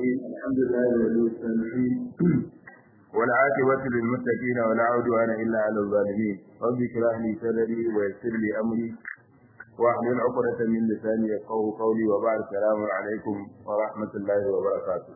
الرحيم الحمد لله ولي الصالحين والعاقبة للمتقين ولا عدوان إلا على الظالمين رب اشرح لي صدري ويسر لي أمري واحلل عقدة من لساني يفقهوا قولي وبعد السلام عليكم ورحمة الله وبركاته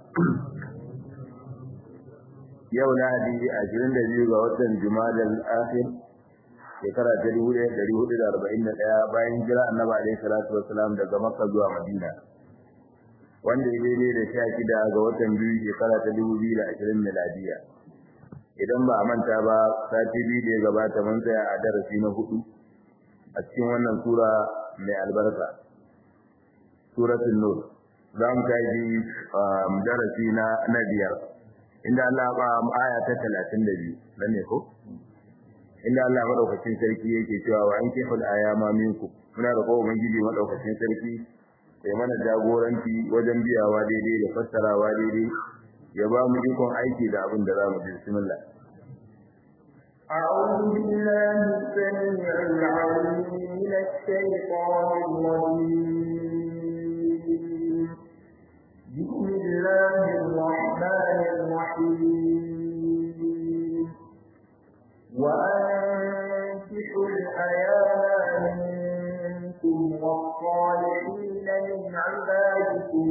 yau lahadi ashirin da biyu ga watan jumadal akhir shekara ta dubu ɗaya ɗari hudu da arba'in da ɗaya bayan jira annabi alaihi salatu wassalam daga makka zuwa madina wanda ya daidai da sha shida ga watan biyu shekara ta dubu biyu da ashirin miladiya idan ba a manta ba sati biyu da ya gabata mun tsaya a darasi na hudu a cikin wannan sura mai albarka suratul nur za mu tashi darasi na na biyar inda Allah ba aya ta 32 dan ne ko inda Allah madaukakin sarki yake cewa wa an kifal ayama minkum muna da kowa ubangiji madaukakin sarki sai mana jagoranci wajen biyawa daidai da fassarawa daidai ya ba mu ikon aiki da abin da zamu ji bismillah أعوذ بالله السميع العليم من الشيطان الرجيم بسم الله الرحمن الرحيم وأنكحوا الأيام منكم والصالحين من عبادكم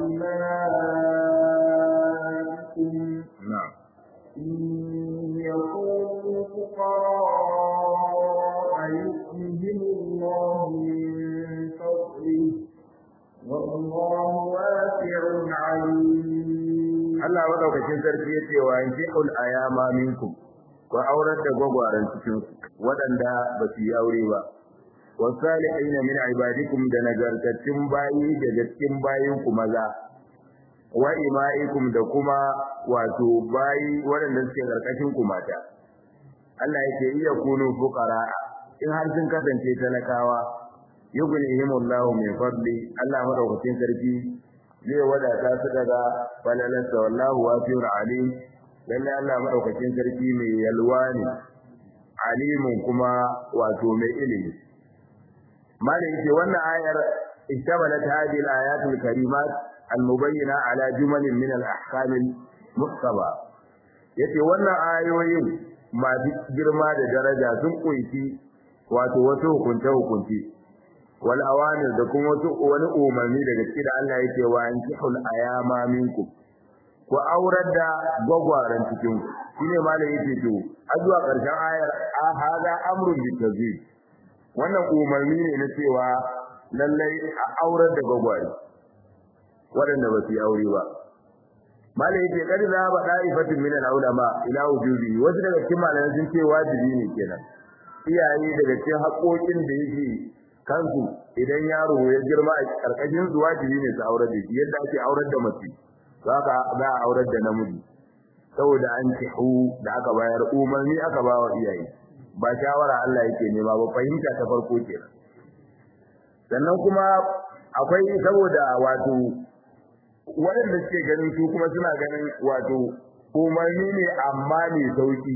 وإمائكم نعم إن يكونوا فقراء يؤتهم الله من فضله والله واسع عليم Allah madaukakin sarki yace wa yankihul ayama minkum ku aurar da gwagwaran cikin waɗanda ba su yi aure ba wasalihina min ibadikum da nagartattun bayi daga cikin bayin ku maza wa imaikum da kuma wato bayi waɗanda suke karkashin ku mata Allah yake iya kunu fuqara in har sun kasance talakawa yughnihimullahu min fadli Allah madaukakin sarki zai wadata su daga falalarsa wallahu wasi'un alim lalle Allah madaukakin sarki mai yalwa ne alimun kuma wato mai ilimi malai ce wannan ayar istamalat hadhihi al-ayat al-karimat al-mubayyana ala jumalin min al-ahkam al-muhtaba yace wannan ayoyin masu girma da daraja sun kunshi wato wasu hukunce hukunci wal awamir da kuma wasu wani umarni daga cikin da Allah yake wa ankihul ayama minkum ku aurar da gwagwaran cikin ku shine malai yake to a zuwa karshen ayar a hada amrun bitazid wannan umarni ne na cewa lallai a aurar da gwagware waɗanda ba su yi aure ba malai yake kadi za ba da'ifatin min al-ulama ila wujubi wasu daga cikin malamai sun ce wajibi ne kenan iyaye daga cikin haƙoƙin da yake kansu idan yaro ya girma a karkashin su wajibi ne su aurar da shi yadda ake aurar da mace haka za a aurar da namiji saboda an tihu da aka bayar umarni aka ba wa iyaye ba shawara Allah yake nema ba fahimta ta farko kenan sannan kuma akwai saboda wato waɗanda suke ganin su kuma suna ganin wato umarni ne amma ne sauki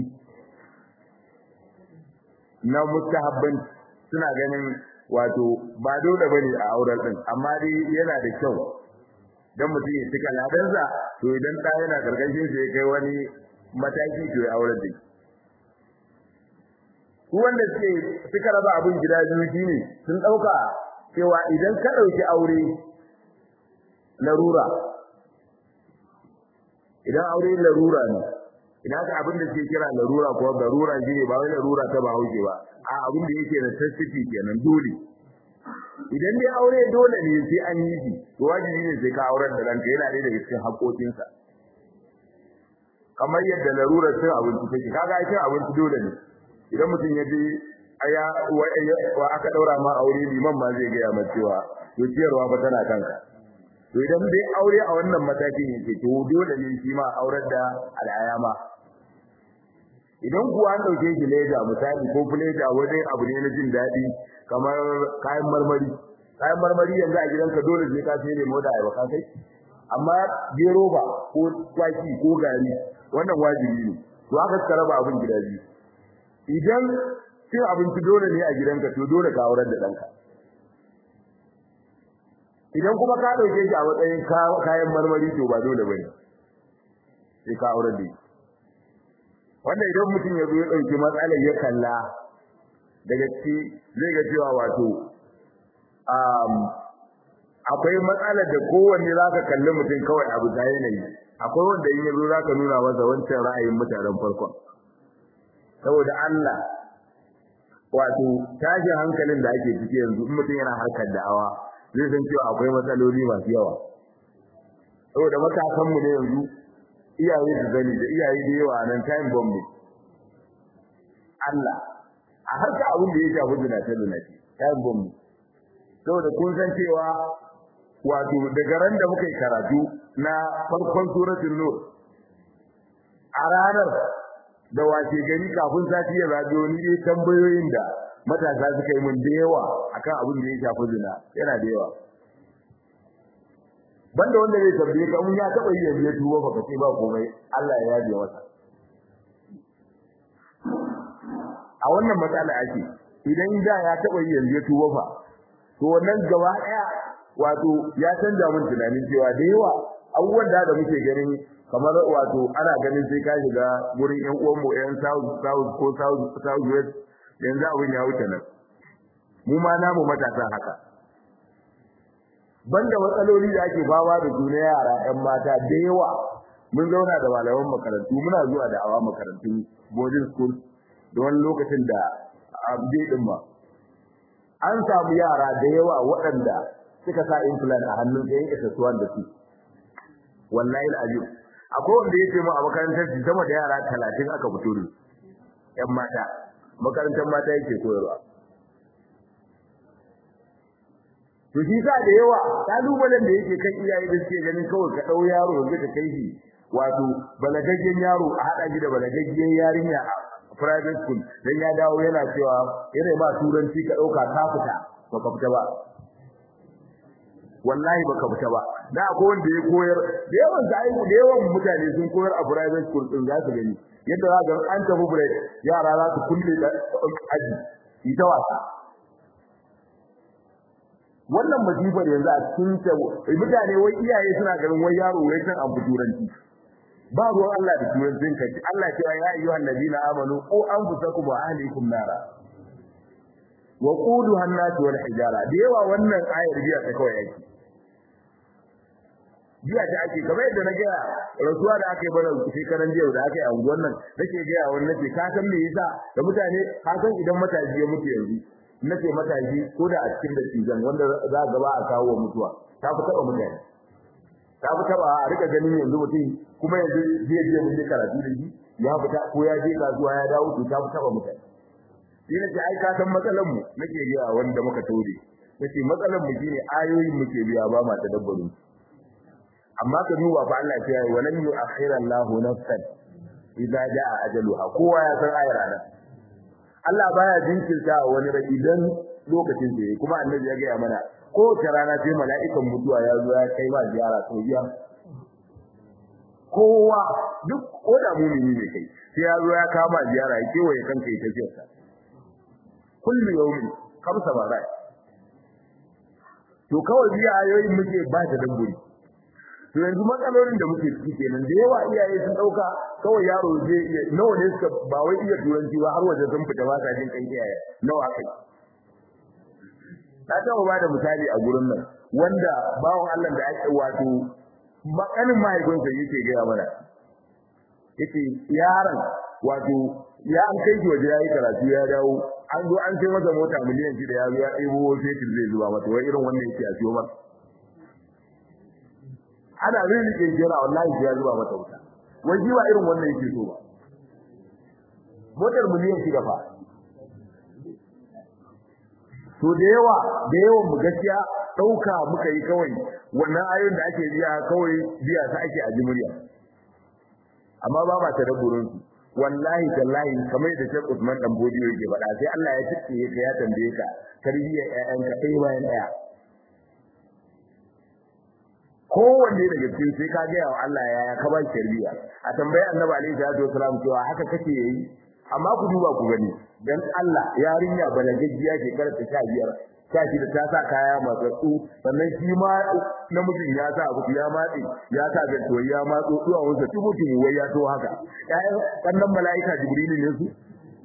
na mustahabban suna ganin wato ba dole bane a auren din amma dai yana da kyau dan mutum ya cika ladansa to idan da yana gargashin sai kai wani mataki to ya auren din su wanda suke suka raba abin gida biyu shine sun dauka cewa idan ka dauki aure larura idan aure larura ne idan ka abin da suke kira larura ko garura shine ba wai larura ta ba hauke ba a abin da yake da tasiri kenan dole idan dai aure dole ne sai an yi shi to wajibi ne sai ka auren da ranka yana da daga cikin haƙoƙinsa kamar yadda larurar cin abinci take kaga cin abinci dole ne idan mutum ya je aya wa aka daura ma aure liman ma zai gaya maka cewa to ciyarwa fa tana kanka to idan dai aure a wannan matakin yake to dole ne shi ma aurar da al'ayama idan kuwa an dauke shi leda misali ko fuleda wajen abu ne na jin daɗi kamar kayan marmari kayan marmari yanzu a gidanka dole sai ka sai lemo da ayaba ka kai amma gero ba ko kwaki ko gari wannan wajibi ne to aka suka raba abin gida biyu idan cin abinci dole ne a gidanka to dole ka aurar da ɗanka idan kuma ka dauke shi a matsayin kayan marmari to ba dole bane sai ka aure da wanda idan mutum ya zo ya dauki matsalar ya kalla daga ci zai ga cewa wato um akwai matsalar da kowanne zaka kalli mutum kawai abu da yanayi akwai wanda in yazo zaka nuna masa wancan ra'ayin mutanen farkon saboda Allah wato tashi hankalin da ake ciki yanzu in mutum yana harkar da'awa zai san cewa akwai matsaloli masu yawa saboda matakan mu ne yanzu iyaye su zani da iyaye da yawa nan time bomb ne Allah a harka abin da ya shafi zinace zinace time bomb ne saboda kun san cewa wato daga ran da muka yi karatu na farkon suratul nur a ranar da wace gari kafin sati ya zabi wani dai tambayoyin da matasa suka yi mun da yawa akan abin da ya shafi zina yana da yawa banda wanda zai tambaye ka mun ya taba yi yanzu ya tuba fa kace ba komai Allah ya yaje masa a wannan matsala ake idan da ya taba yi yanzu ya tuba fa to wannan gaba daya wato ya canja mun tunanin cewa da yawa abubuwan da muke ganin kamar wato ana ganin sai ka shiga gurin ƴan uwan mu ƴan south south ko south south west yanzu abin ya wuce nan mu ma namu matasa haka banda matsaloli da ake fama da su na yara ƴan mata da yawa mun zauna da malaman makarantu muna zuwa da awa makarantun boarding school da wani lokacin da abde din ma an samu yara da yawa waɗanda suka sa implant a hannun da yanke sasuwan da su wallahi alazim akwai wanda yake mu a makarantar su sama da yara 30 aka fito da ƴan mata makarantar mata yake koyarwa to shi sa da yawa kalubalen da yake kan iyaye da suke ganin kawai ka dau yaro yanzu ka kai shi wato balagaggen yaro a hada shi da balagaggen yarinya a private school dan ya dawo yana cewa yana ba turanci ka dauka ka fita baka fita ba wallahi baka fita ba da akwai wanda ya koyar da yawan sai da yawan mutane sun koyar a private school din za su gani yadda za ga an tafi break yara za su kulle da aji ita wasa wannan masifar yanzu a cikin ta mutane wai iyaye suna ganin wai yaro wai san abu turanci ba ruwan Allah da turancin ka Allah cewa ya ayyuhan ladina amanu qu anfusakum wa ahlikum nara wa quduha an-nas wal hijara da yawa wannan ayar biya ta kawai yake biya ta ake kamar yadda na ga rasuwa da aka yi bana shekaran jiya da aka yi a unguwar nan nake ga wannan nace ka san me yasa da mutane ka san idan matashi ya mutu yanzu nace matashi ko da a cikin dattijan wanda za ga ba a kawo mutuwa ta fi taba mutane ta fi taba a rika ganin yanzu mutum kuma yanzu zai je mun karatu da shi ya fita ko ya je kasuwa ya dawo to ta fi taba mutane shi nace ai ka san matsalan mu nake ga wanda muka tore nace matsalan mu shine ayoyin muke biya ba ma tadabburin amma ka duba fa Allah ya yi walan yu'akhkhira Allahu nafsan idza jaa ajaluha kowa ya san ayar nan Allah baya jinkirta wani rai idan lokacin da yake kuma annabi ya ga mana ko ta rana sai mala'ikan mutuwa ya zo ya kai ma ziyara to biya kowa duk koda mumini ne kai sai ya zo ya kama ziyara ya kewaye kanka ya tafi sa kullu yawmin kamsa bara to kawai biya ayoyin muke ba ta dabburi to yanzu matsalolin da muke ciki kenan da yawa iyaye sun dauka kawai yaro je nawa ne suka ba wai iya turanci ba har waje sun fita ba sa jin kan iyaye nawa kai ta taɓa ba da misali a gurin nan wanda bawon Allah da ake wato makanin mahaifinsa yake gaya mana yake yaron wato ya an kai shi waje yayi karatu ya dawo an zo an sai masa mota miliyan shida ya zo ya ɗebo fetur zai zuba mata wai irin wannan yake a siyo masa ana rirrike jira wallahi ya zuba mata wuta wai jiwa irin wannan yake so ba motar miliyan shida fa to da yawa da yawan mu gaskiya dauka muka yi kawai wannan ayoyin da ake biya kawai biya ta ake a jimuriya amma ba ba ta dabburin su wallahi tallahi kamar da Sheikh Usman dan Bodiyo yake faɗa sai Allah ya tike ka ya tambaye ka tarbiyyar ƴaƴanka ɗaya bayan ɗaya kowanne daga cikin sai ka ga wa Allah yaya ka ba tarbiyya a tambayi Annabi alaihi salatu wasalam cewa haka kake yi amma ku duba ku gani dan Allah yarinya balagaggiya ke karanta sha biyar sa shi da ta sa kaya matsatsu sannan shi ma namijin ya sa abu ya matse ya sa ganto ya matso zuwa wanda tubutun wai ya to haka ƴaƴan kannan mala'ika jibrilu ne su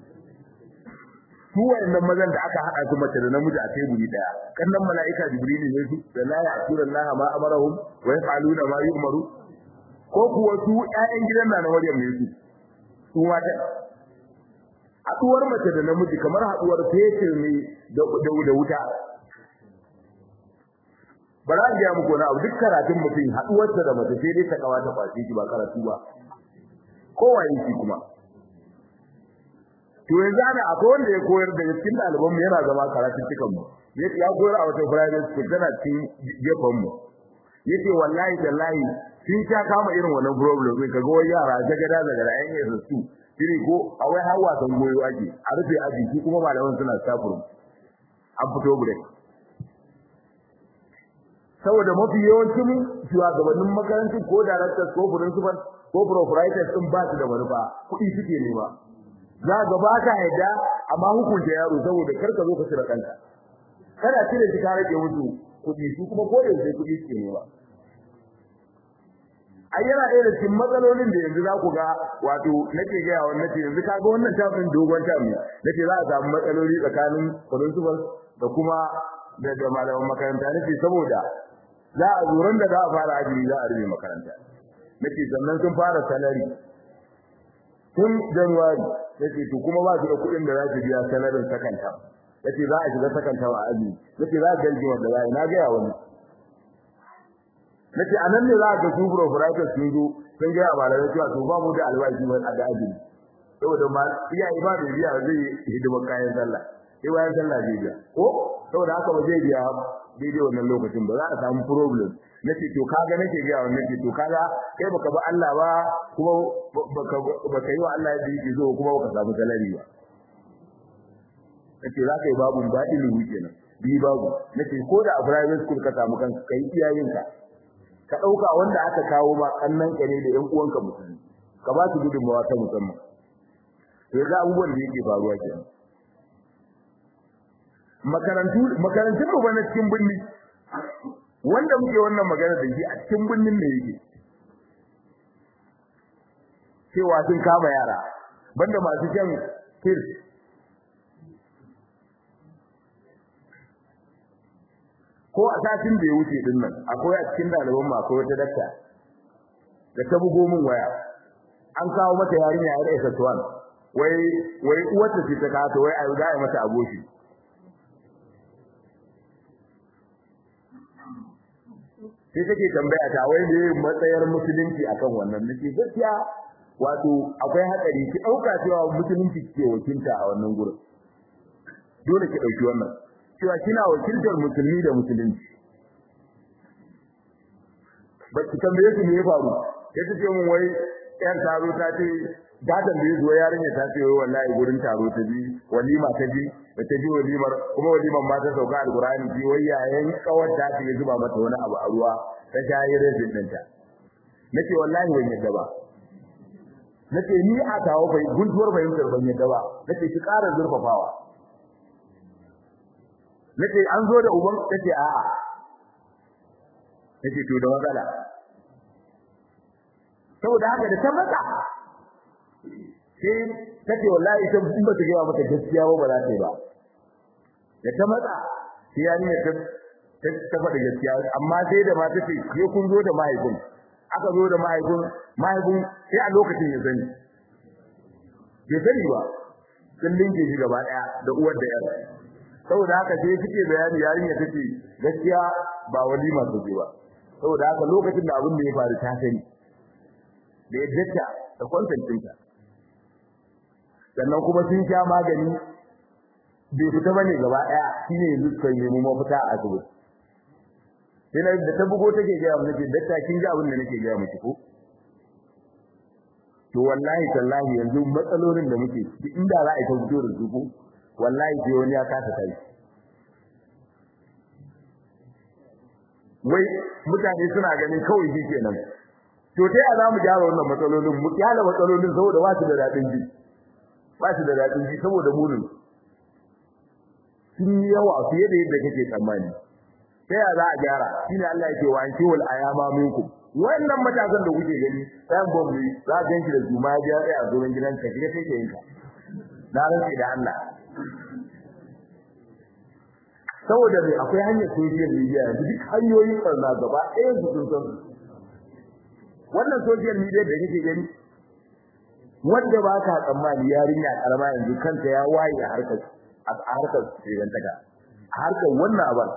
su wayannan mazan da aka haɗa su mace da namiji a teburi daya kannan mala'ika jibrilu ne su da la ya'tuna Allah ma amarahum wa yaf'aluna ma yu'maru ko kuwa su ƴaƴan gidan na Maryam ne su su mata haɗuwar mace da namiji kamar haɗuwar fetur ne da da wuta ba za a gaya muku wani abu duk karatun mutum haɗuwarsa da mace sai dai ta kawa ta fashe shi ba karatu ba kowa yake kuma to yanzu ana akwai wanda ya koyar da cikin ɗaliban mu yana zama karatun cikan mu ya koyar a wata private school tana cikin gefen mu yace wallahi tallahi sun ta kama irin wannan problem din kaga wai yara jagada daga da ayyukan su su shiri ko a wai har wasan goyo ake a rufe aji shi kuma malaman suna staff room an fito break saboda mafi yawancin shugabannin makarantar ko directors ko principal ko proprietors din ba su da manufa kuɗi suke nema za ga ba ka yadda amma hukunta yaro saboda kar ka zo ka cire kanka kada cire shi ka rage musu kuɗi su kuma ko da sai kuɗi suke nema ai yana ɗaya da cikin matsalolin da yanzu za ku ga wato nake gaya wa nace yanzu kaga wannan tafin dogon tafi nace za a samu matsaloli tsakanin principal da kuma da da malaman makaranta nace saboda za a zuran da za a fara ajiri za a rufe makaranta nace sannan sun fara salari tun January nace to kuma ba su da kuɗin da za su biya salarin sakanta nace za a shiga sakanta a aji nace za a galgi wanda za a na ga wani nace anan ne za ka su proprietor sun zo sun ga malamai cewa to ba mu da albashi ba a da aji saboda ma iyaye ba da biya zai hidima kayan sallah sai bayan sallah zai biya ko saboda haka ba zai biya daidai wannan lokacin ba za a samu problem nace to kaga nake ga wannan nace to kaga kai baka ba Allah ba kuma baka baka yi wa Allah da yake zo kuma baka samu salari ba nace za ka yi babu ba ilimi kenan bi babu nace ko da a private school ka samu kanka kai iyayenka ka dauka wanda aka kawo ma kannan ka ne da ƴan uwanka musulmi ka ba su gudunmawa ta musamman to ga abubuwan da yake faruwa kenan makarantu makarantun mu ba na cikin binni wanda muke wannan magana da shi a cikin binnin ne yake cewa sun kama yara banda masu jan kirs ko a satin da ya wuce din nan akwai a cikin daliban mu akwai wata dakta da ta bugo min waya an kawo mata yarinya yar SS1 wai wai uwarta ce ta kawo wai ai ga mata aboki sai take tambaya ta wai me matsayar musulunci akan wannan nake gaskiya wato akwai hatsari ki dauka cewa musulunci ke wakilta a wannan gurin dole ki dauki wannan cewa kina wakiltar musulmi da musulunci ba ki tambaye su me ya faru sai ta ce mun wai yar taro ta ce da tambaye zuwa yarinya ta ce wai wallahi gurin taro ta ji walima ta ji da ta ji walimar kuma walimar ma ta sauka alqur'ani ji wai yayin kawar ta ce zuba mata wani abu a ruwa ta shayi rafin ɗinta nace wallahi ban yadda ba nace ni a tawo bai guntuwar fahimtar ban yadda ba nace ki ƙara zurfafawa nace an zo da uban nace a'a nace to da matsala saboda haka da ta matsa sai tace wallahi ita in ba ta ga mata gaskiya ba ba za ta yi ba da ta matsa sai ya ne ta ta faɗi gaskiya amma sai da mata ce ke kun zo da mahaifin aka zo da mahaifin mahaifin sai a lokacin ya sani bai sani ba sun linke shi gaba ɗaya da uwar da yar saboda haka sai suke bayani yarinya take gaskiya ba walima take ba saboda haka lokacin da abin da ya faru ta sani da yadda da kwantancinta sannan kuma sun sha magani bai fita bane gaba daya shine yanzu suka yi mu mafita a asibiti sai na da ta bugo take ga mu nake dakta kin ji abin da nake ga miki ko to wallahi tallahi yanzu matsalolin da muke inda za a yi ta fito da su ko wallahi sai wani ya kasa kai wai mutane suna ganin kawai shi kenan to sai a zamu gyara wannan matsalolin mu kyala matsalolin saboda ba su da dadin ji ba su da dadin ji saboda munin sun yi yawa fiye da yadda kake tsammani sai ya za a gyara shine Allah yake wa an kiwal ayama minkum wannan matasan da kuke gani ɗayan bombi za ka ganki da zuma ya tsaya a zuwan gidan ka shiga sai ka yinka na rantsi da Allah saboda mai akwai hanyar social media yanzu duk hanyoyin barna gaba ɗaya su sun san wannan social media da kake gani wanda ba ka tsammani yarinya karama yanzu kanta ya waye a harkar a harkar shigantaka a harkar wannan abar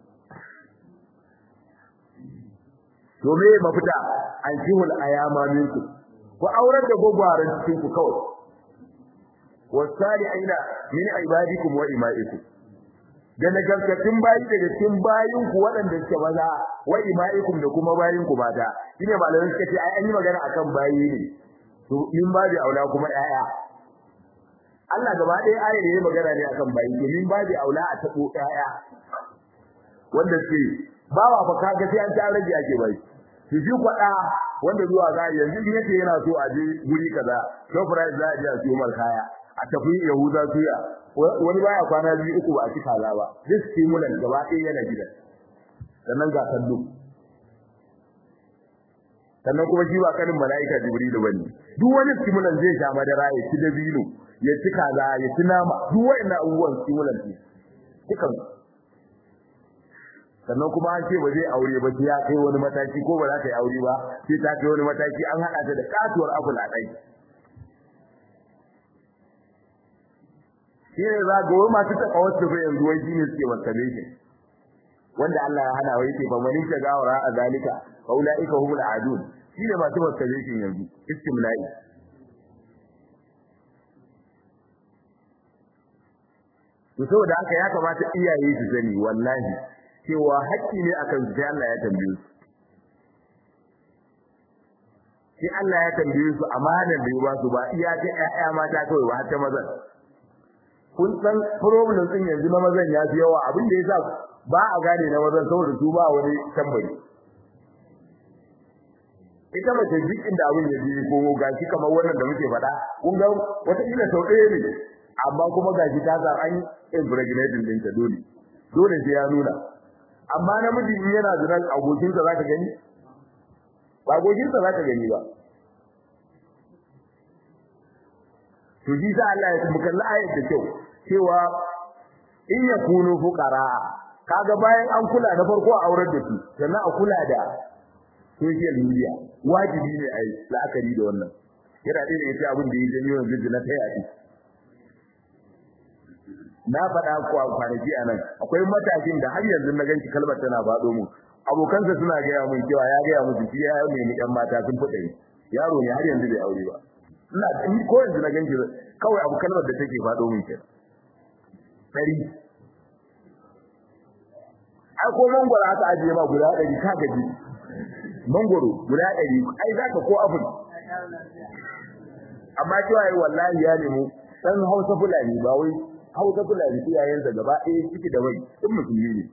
to me mafita an jihul ayama minku ku aurar da gogwaran cikin ku kawai wasali'ina min ibadikum wa ima'ikum da nagartattun bayi daga cikin bayin ku waɗanda suke maza wa ima'ikum da kuma bayin ku mata shine malamai suka ce ai an yi magana akan bayi ne to in babu aula kuma ƴaƴa Allah gaba ɗaya ayar yayi magana ne akan bayi to min babu aula a tabo ƴaƴa wanda ce bawa fa kaga sai an ta rage ake bai to shi kwada wanda zuwa ga yanzu in yace yana so a je guri kaza shoprite za a je a siyo mar kaya a tafi yahuda suya wani baya kwana biyu uku ba a ci kaza ba duk stimulant gaba ɗaya yana gidan sannan ga kallo sannan kuma shi ba kanin mala'ika jibrilu bane duk wani stimulant zai sha madara ya ci dabino ya ci kaza ya ci nama duk wa'annan abubuwan stimulant ne dukan sannan kuma an ce ba zai aure ba sai ya kai wani mataki ko ba za ta yi aure ba sai ta kai wani mataki an haɗa ta da katuwar abul a kai shi ne za ga wani masu taɓa wasu bai yanzu wai shi ne suke masturbation wanda Allah ya hana wai ce fa man ta gawara a zalika fa ulaika humul adun shi ne masu masturbation yanzu istimla'i to saboda haka ya kamata iyaye su sani wallahi cewa haƙƙi ne akan su sai Allah ya tambaye su sai Allah ya tambaye su amanar da ya ba su ba iya ta ƴaƴa mata kawai ba har ta mazan kun san problem din yanzu na mazan ya fi yawa abin da yasa ba a gane na mazan saboda su ba wani tambari ita mace duk inda abin ya ji ko gashi kamar wannan da muke faɗa kun ga wata kila sau ɗaya ne amma kuma gashi ta san an impregnating ɗinta dole dole sai ya nuna amma namiji in yana zina abokinsa za ka gani ba abokinsa za ka gani ba to ji sa Allah ya mukalla ayat da kyau cewa in yakunu fuqara kaga bayan an kula na farko a aurar da su sannan a kula da social media wajibi ne ai la'akari da wannan yana da yake abin da ya janyo yanzu na ta yaɗi na faɗa ku a kwanaki anan akwai matakin da har yanzu na ganci kalmar tana faɗo mu abokansa suna gaya mun cewa ya gaya musu shi ya nemi ɗan mata sun fuɗe yaro ne har yanzu bai aure ba ina in ko yanzu na ganci kawai abu kalmar da take faɗo min kenan dari ai ko mangoro aka ajiye ma guda ɗari ka gaji mangoro guda ɗari ai zaka ko abun amma cewa ai wallahi ya nemo dan Hausa Fulani ba wai Hausa Fulani iyayensa gaba ɗaya ciki da wai duk musulmi ne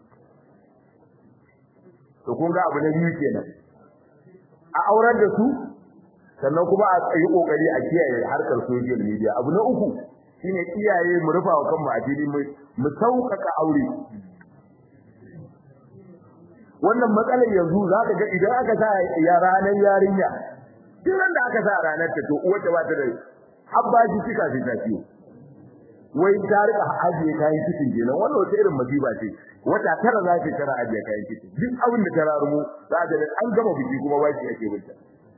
to kun ga abu na biyu kenan a aurar da su sannan kuma a yi kokari a kiyaye harkar social media abu na uku shine iyaye mu rufa wa kanmu a fili mu sauƙaƙa aure wannan matsalar yanzu za ka ga idan aka sa ya ranar yarinya duk da aka sa ranar ta to uwarta ba ta da habba shi kika fi tafiyo wai ta rika ajiye kayan cikin kenan wannan wata irin masiba ce wata tara za ta tara ajiye kayan cikin duk abin da ta rarumo za ta an gama biki kuma ba shi ake binta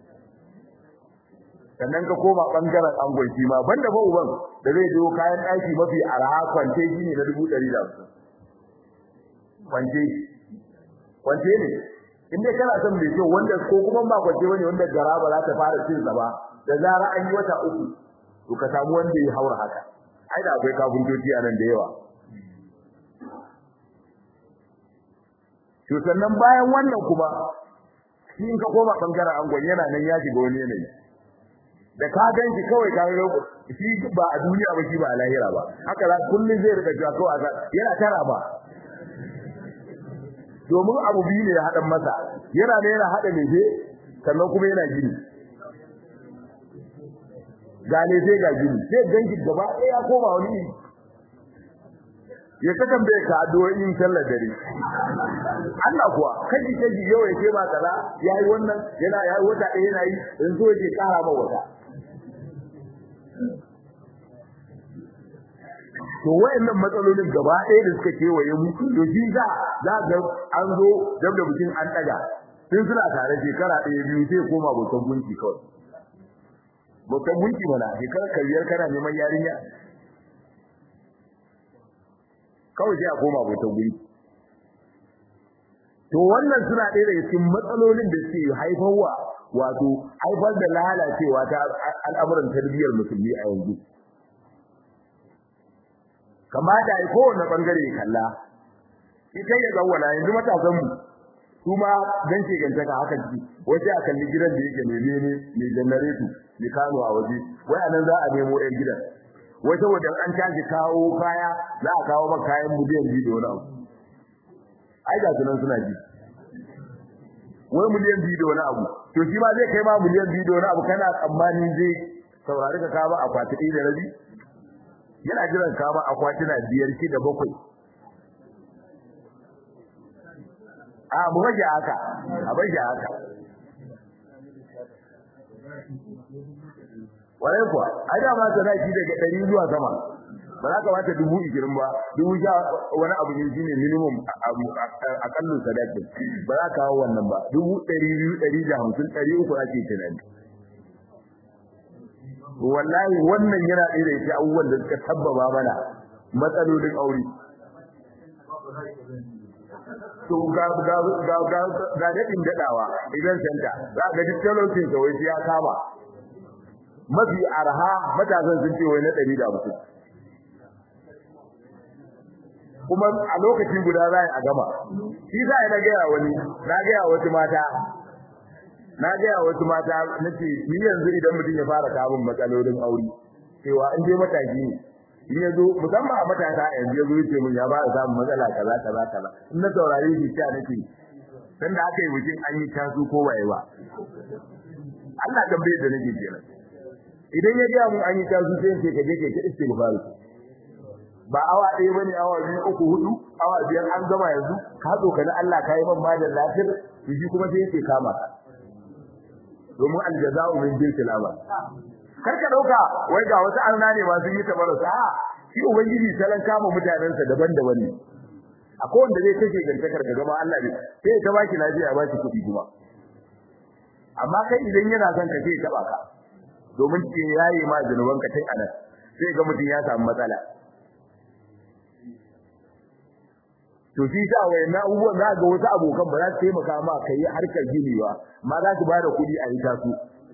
sannan ka koma bangaren angon shi ma banda ba uban da zai zo kayan daki mafi arha kwante shi ne na dubu ɗari da hamsin kwante kwante ne in dai kana son mai kyau wanda ko kuma ba kwante bane wanda gara ba za ta fara cin sa ba da zara an yi wata uku to ka samu wanda ya haura haka ai da akwai kafintoci a nan da yawa to sannan bayan wannan kuma shi in ka koma bangaren angon yana nan ya shiga wani yanayi da ka ganki kawai ka ga shi ba a duniya ba shi ba a lahira ba haka za kullun zai rika cewa kawai yana tara ba domin abu biyu ne ya haɗa masa yana da yana haɗa lefe sannan kuma yana gini ga lefe ga gini sai ganki gaba ɗaya ya koma wani ya ka tambaye ka addu'o'in sallar dare Allah kuwa kaji kaji yau ya ce ba kaza yayi wannan yana yayi wata ɗaya yana yi yanzu yake kara ma wata to wayannan matsalolin gaba ɗaya da suka kewaye mu to shi za za ga an zo dab da bikin an daga sun suna tare shekara ɗaya biyu sai koma bautan gunki kawai bautan gunki mana shekara kariyar kana neman yarinya kawai sai a koma bautan gunki to wannan suna ɗaya daga cikin matsalolin da suke haifarwa wato haifar da lalacewa ta al'amuran tarbiyyar musulmi a yanzu kamata ai kowanne bangare ya kalla ita ya zawwala yanzu matasan mu su ma dan ce gantaka haka ji wace a kalli gidan da yake mene ne mai janareto ne kano a waje wai anan za a nemo ɗan gidan wai saboda an tashi kawo kaya za a kawo maka kayan miliyan biyu da wani abu ai ga sunan suna ji wai miliyan biyu da wani abu to shi ma zai kai ma miliyan biyu da wani abu kana tsammani zai saurari ka kawo akwati ɗaya da rabi yana jiran kama akwatina biyar ki da bakwai a mu rage haka a bai haka warai kuwa ai da ma sadaki daga ɗari zuwa sama ba za ka bata dubu ishirin ba dubu sha wani abu ne shine minimum a kallon sadakin ba za ka kawo wannan ba dubu ɗari biyu ɗari da hamsin ɗari uku ake tunani wallahi wannan yana ɗaya da yake abubuwan da suka tabbaba mana matsalolin aure to ga ga ga ga ga daɗin daɗawa idan santa za ga duk talaucin sa wai ya kama mafi arha matasan sun ce wai na ɗari da hamsin kuma a lokaci guda za a gama shi za a na gaya wani na gaya wasu mata na gaya wasu mata nace ni yanzu idan mutum ya fara kamun matsalolin aure cewa in dai mataki ne in ya zo musamman a matasa yanzu ya zo ya ce mun ya fara samun matsala kaza kaza kaza in na saurare shi ta nake dan da aka yi bikin an yi tasu ko waye ba Allah tambaye da nake kenan idan ya ga mun an yi tasu sai ce ka je ka ta istighfar ba awa ɗaya bane awa biyu uku hudu awa biyar an gama yanzu ka zo ka na Allah kai man ma da lafiyar shi kuma sai yake kama ka domin aljaza'u min jinsil amal kar ka dauka wai ga wasu arna ne ba sun yi tabarrusa a shi ubangiji salan kama mutanen sa daban-daban ne akwai wanda zai kashe gantakar ka gaba Allah ne sai ta baki lafiya ba shi kuɗi kuma amma kai idan yana son ka sai ya taba ka domin ke yayi ma zanuban ka tun anan sai ga mutum ya samu matsala to shi sa wayannan abubuwan za ga wasu abokan ba za su taimaka ma kai harkar gini ba ma za su bada kuɗi a yi tasu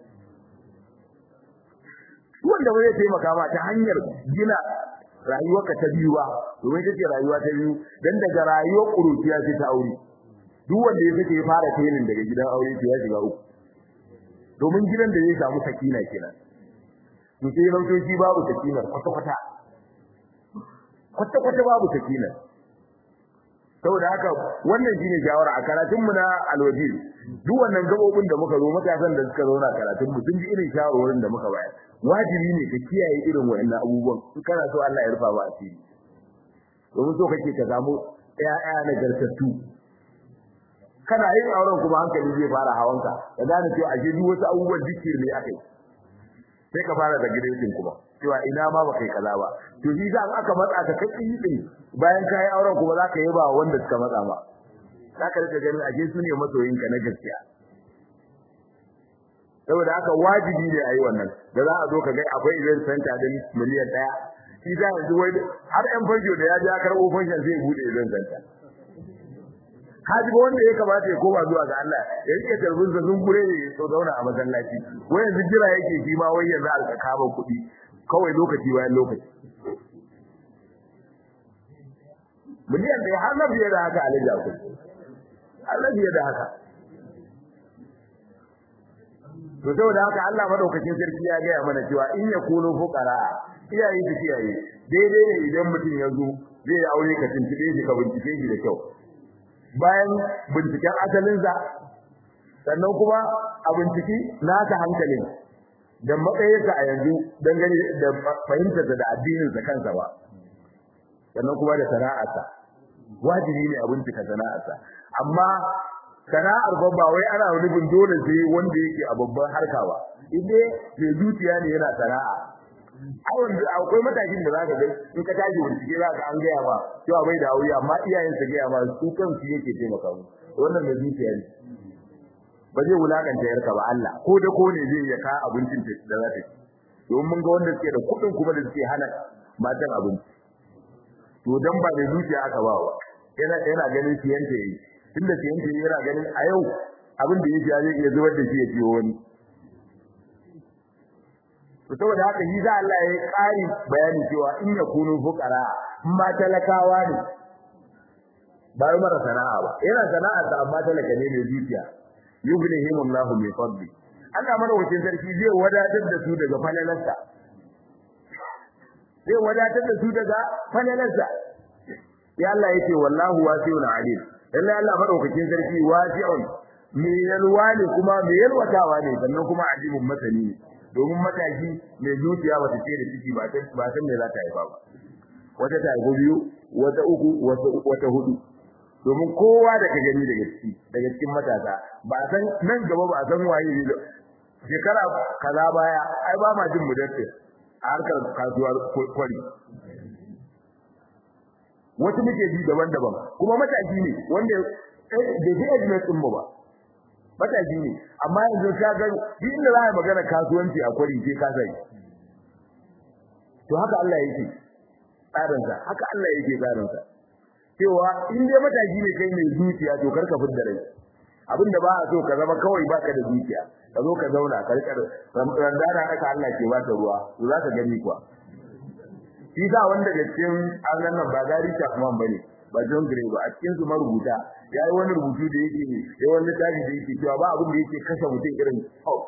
wanda ba zai taimaka ma ta hanyar gina rayuwarka ta biyu ba domin ita ce rayuwa ta biyu dan daga rayuwar ƙuruciya ce ta aure duk wanda ya sake ya fara tayin daga gidan aure to ya shiga uku domin gidan da zai samu sakina kenan to sai rautoci babu sakinar kwata-kwata kwata-kwata babu sakinar saboda haka wannan shine shawara a karatun mu na alwajil duk wannan gabobin da muka zo matasan da suka zauna karatun mu sun ji irin shawarwarin da muka bayar wajibi ne ka kiyaye irin wayannan abubuwan in kana so Allah ya rufa ba asiri domin so kake ka samu ƴaƴa na gartattu kana yin auren kuma hankali zai fara hawanka ka gane cewa ashe duk wasu abubuwan dukkan ne akai sai ka fara da gidan kuma cewa ina ma ba kai kaza ba to shi za aka matsa ka kai din bayan ka yi auren kuma zaka yi ba wanda suka matsa ba zaka rika ganin aje su ne masoyinka na gaskiya saboda haka wajibi ne a yi wannan da za a zo ka ga akwai event center din miliyan ɗaya shi za yanzu wai har yan fajo da ya ji ya karɓo fashion zai buɗe event center haji ba wanda ya kamata ya koma zuwa ga Allah ya rike tarbin sa sun gure ne so zauna a masallaci wai yanzu jira yake shi ma wai yanzu alka kama kuɗi kawai lokaci bayan lokaci miliyan da har na biye da haka alaji akwai har na biye da haka to saboda haka Allah madaukakin sarki ya gaya mana cewa in ya kuno fuqara iyaye su kiyaye daidai ne idan mutum ya zo zai aure ka tuntube shi ka bincike shi da kyau bayan binciken asalinsa sannan kuma a binciki naka hankalin da matsayinsa a yanzu dangane da fahimtarsa da addininsa kansa ba sannan kuma da sana'arsa wajibi ne a bincika sana'arsa amma sana'ar ba ba wai ana nufin dole sai wanda yake a babban harka ba inda mai zuciya ne yana sana'a ai akwai matakin da zaka ga in ka tashi bincike zaka an gaya ba cewa bai da aure amma iyayensa gaya ma su kansu yake taimaka mu wannan mai zuciya ne ba zai wulakanta yarka ba Allah ko da ko ne zai ya ka abincin da za ta ci domin mun ga wanda suke da kuɗin kuma da suke hana matan abinci to dan ba da zuciya aka ba wa yana yana ganin siyanta yayi tunda siyanta yayi yana ganin a yau abin da yake zai iya zubar da shi ya ciwo wani to saboda haka yi za Allah ya ƙari bayani cewa in yakunu fuqara in ma talakawa ne ba mara sana'a ba yana sana'a ta amma talaka ne mai zuciya yughnihim Allahu min fadli Allah madaukakin sarki zai wadatar da su daga falalarsa zai wadatar da su daga falalarsa ya Allah yake wallahu wasi'un alim lalle Allah madaukakin sarki wasi'un me yalwa ne kuma me yalwatawa ne sannan kuma alimun masani ne domin mataki mai zuciya wata ce da ciki ba ta ba san me za ta haifa ba wata ta haifa biyu wata uku wata hudu domin kowa da ka gani daga ciki daga cikin matasa ba san nan gaba ba san waye ne shekara kaza baya ai ba ma jin mudaffir a harkar kasuwa kwari wasu muke ji daban-daban kuma mataki ne wanda da zai ajiyar din ba mataki ne amma yanzu ka ga duk inda za a magana kasuwanci a kwari sai ka sai to haka Allah yake tsarinsa haka Allah yake tsarinsa cewa in dai mataki ne kai mai zuciya to karka fidda rai abinda ba a so ka zama kawai baka da zuciya ka zo ka zauna ka rika randana haka Allah ke ba ta ruwa to za ka gani kuwa shi sa wanda da cikin Allah nan ba gari ta kuma bane ba John Gray ba a cikin su marubuta yayi wani rubutu da yake yayi wani littafi da yake cewa ba abin da yake kashe mutum irin hau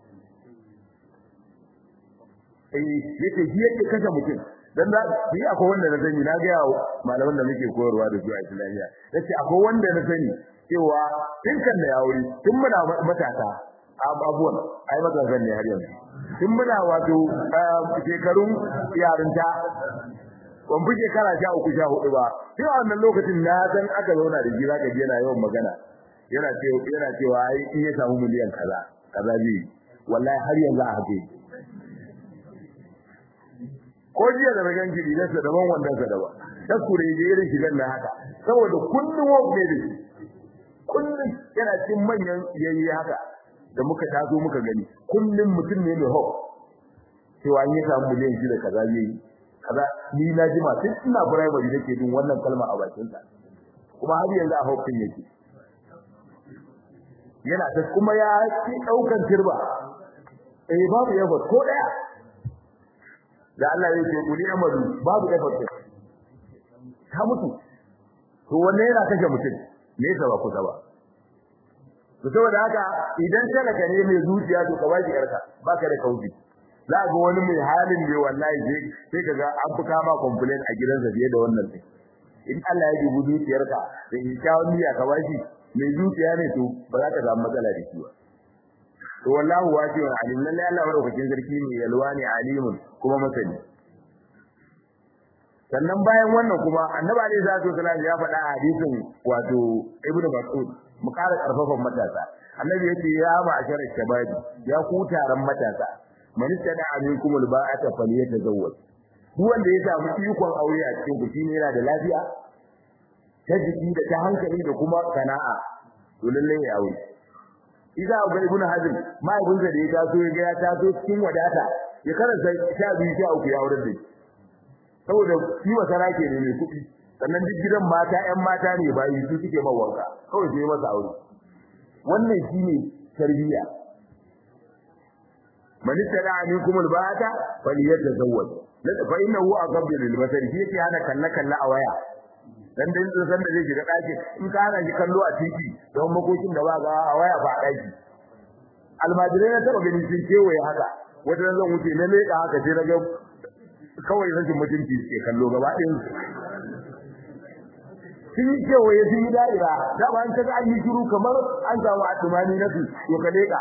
eh yake shi yake kashe mutum dan da shi akwai wanda na sani na ga malaman da muke koyarwa da su a Islamiyya yace akwai wanda na sani cewa tun kan da yauri tun muna matasa abubuwan ai matasan ne har yanzu tun muna wato shekarun yarinta ban fi shekara sha uku sha hudu ba tun a wannan lokacin na san aka zauna da shi zaka ji yana yawan magana yana cewa yana cewa ai in ya samu miliyan kaza kaza zai wallahi har yanzu a hake ko jiya da ragan gidi da daban wannan sa daban ta kure je irin shigan na haka saboda kullum wani da shi kullum yana cin manyan yayi haka da muka taso muka gani kullum mutum ne mai hau cewa an yi samu miliyan shida kaza yayi kaza ni na ji ma tun ina primary nake jin wannan kalma a bakin sa kuma har yanzu a haukin yake yana ta kuma ya ci daukan turba eh babu effort ko daya da Allah ya ce kuli amadu babu effort ta mutu to wannan yana kashe mutum ne ba kusa ba to saboda haka idan talaka ne mai zuciya to ka baki yarka baka da kauci za ga wani mai halin da wallahi sai sai kaga an fuka ma complaint a gidansa fiye da wannan sai in Allah ya dubi zuciyarka da kyawun niyya ka bashi mai zuciya ne to ba za ka samu matsala da shi ba to wallahu wasi'un alim lalle Allah madaukakin sarki ne yalwani alimun kuma masani sannan bayan wannan kuma annabi alaihi salatu wasallam ya faɗa a hadisin wato ibnu mas'ud mu ƙara ƙarfafan matasa annabi yace ya ma'ashara shababi ya ku taron matasa man tada aminkum alba'ata falyatazawwaj duk wanda ya samu ikon aure a cikin ku shine yana da lafiya ta jiki da ta hankali da kuma sana'a to lalle ya aure idza ga ibnu hazm ma ibn da ya taso ya ga ya taso cikin wadata ya karanta sha biyu sha uku ya aure da shi saboda shi masara ke ne mai kuɗi sannan duk gidan mata ƴan mata ne bayi su suke man wanka kawai sai masa aure wannan shine tarbiyya man tada minkum albata falyatazawwaj fa innahu aqabbu lil basari shi yake hana kalla kalla a waya dan dan san da zai shiga daki in ka hana shi kallo a titi don makokin da ba ga a waya ba daki almajirai na taba ganin sun kewaye haka wata zan wuce na leka haka sai na ga kawai rashin mutunci ke kallo gaba ɗayan sun yi kewaye sun yi da'ira da ba an kaga an yi shiru kamar an samu atumani na su to ka leka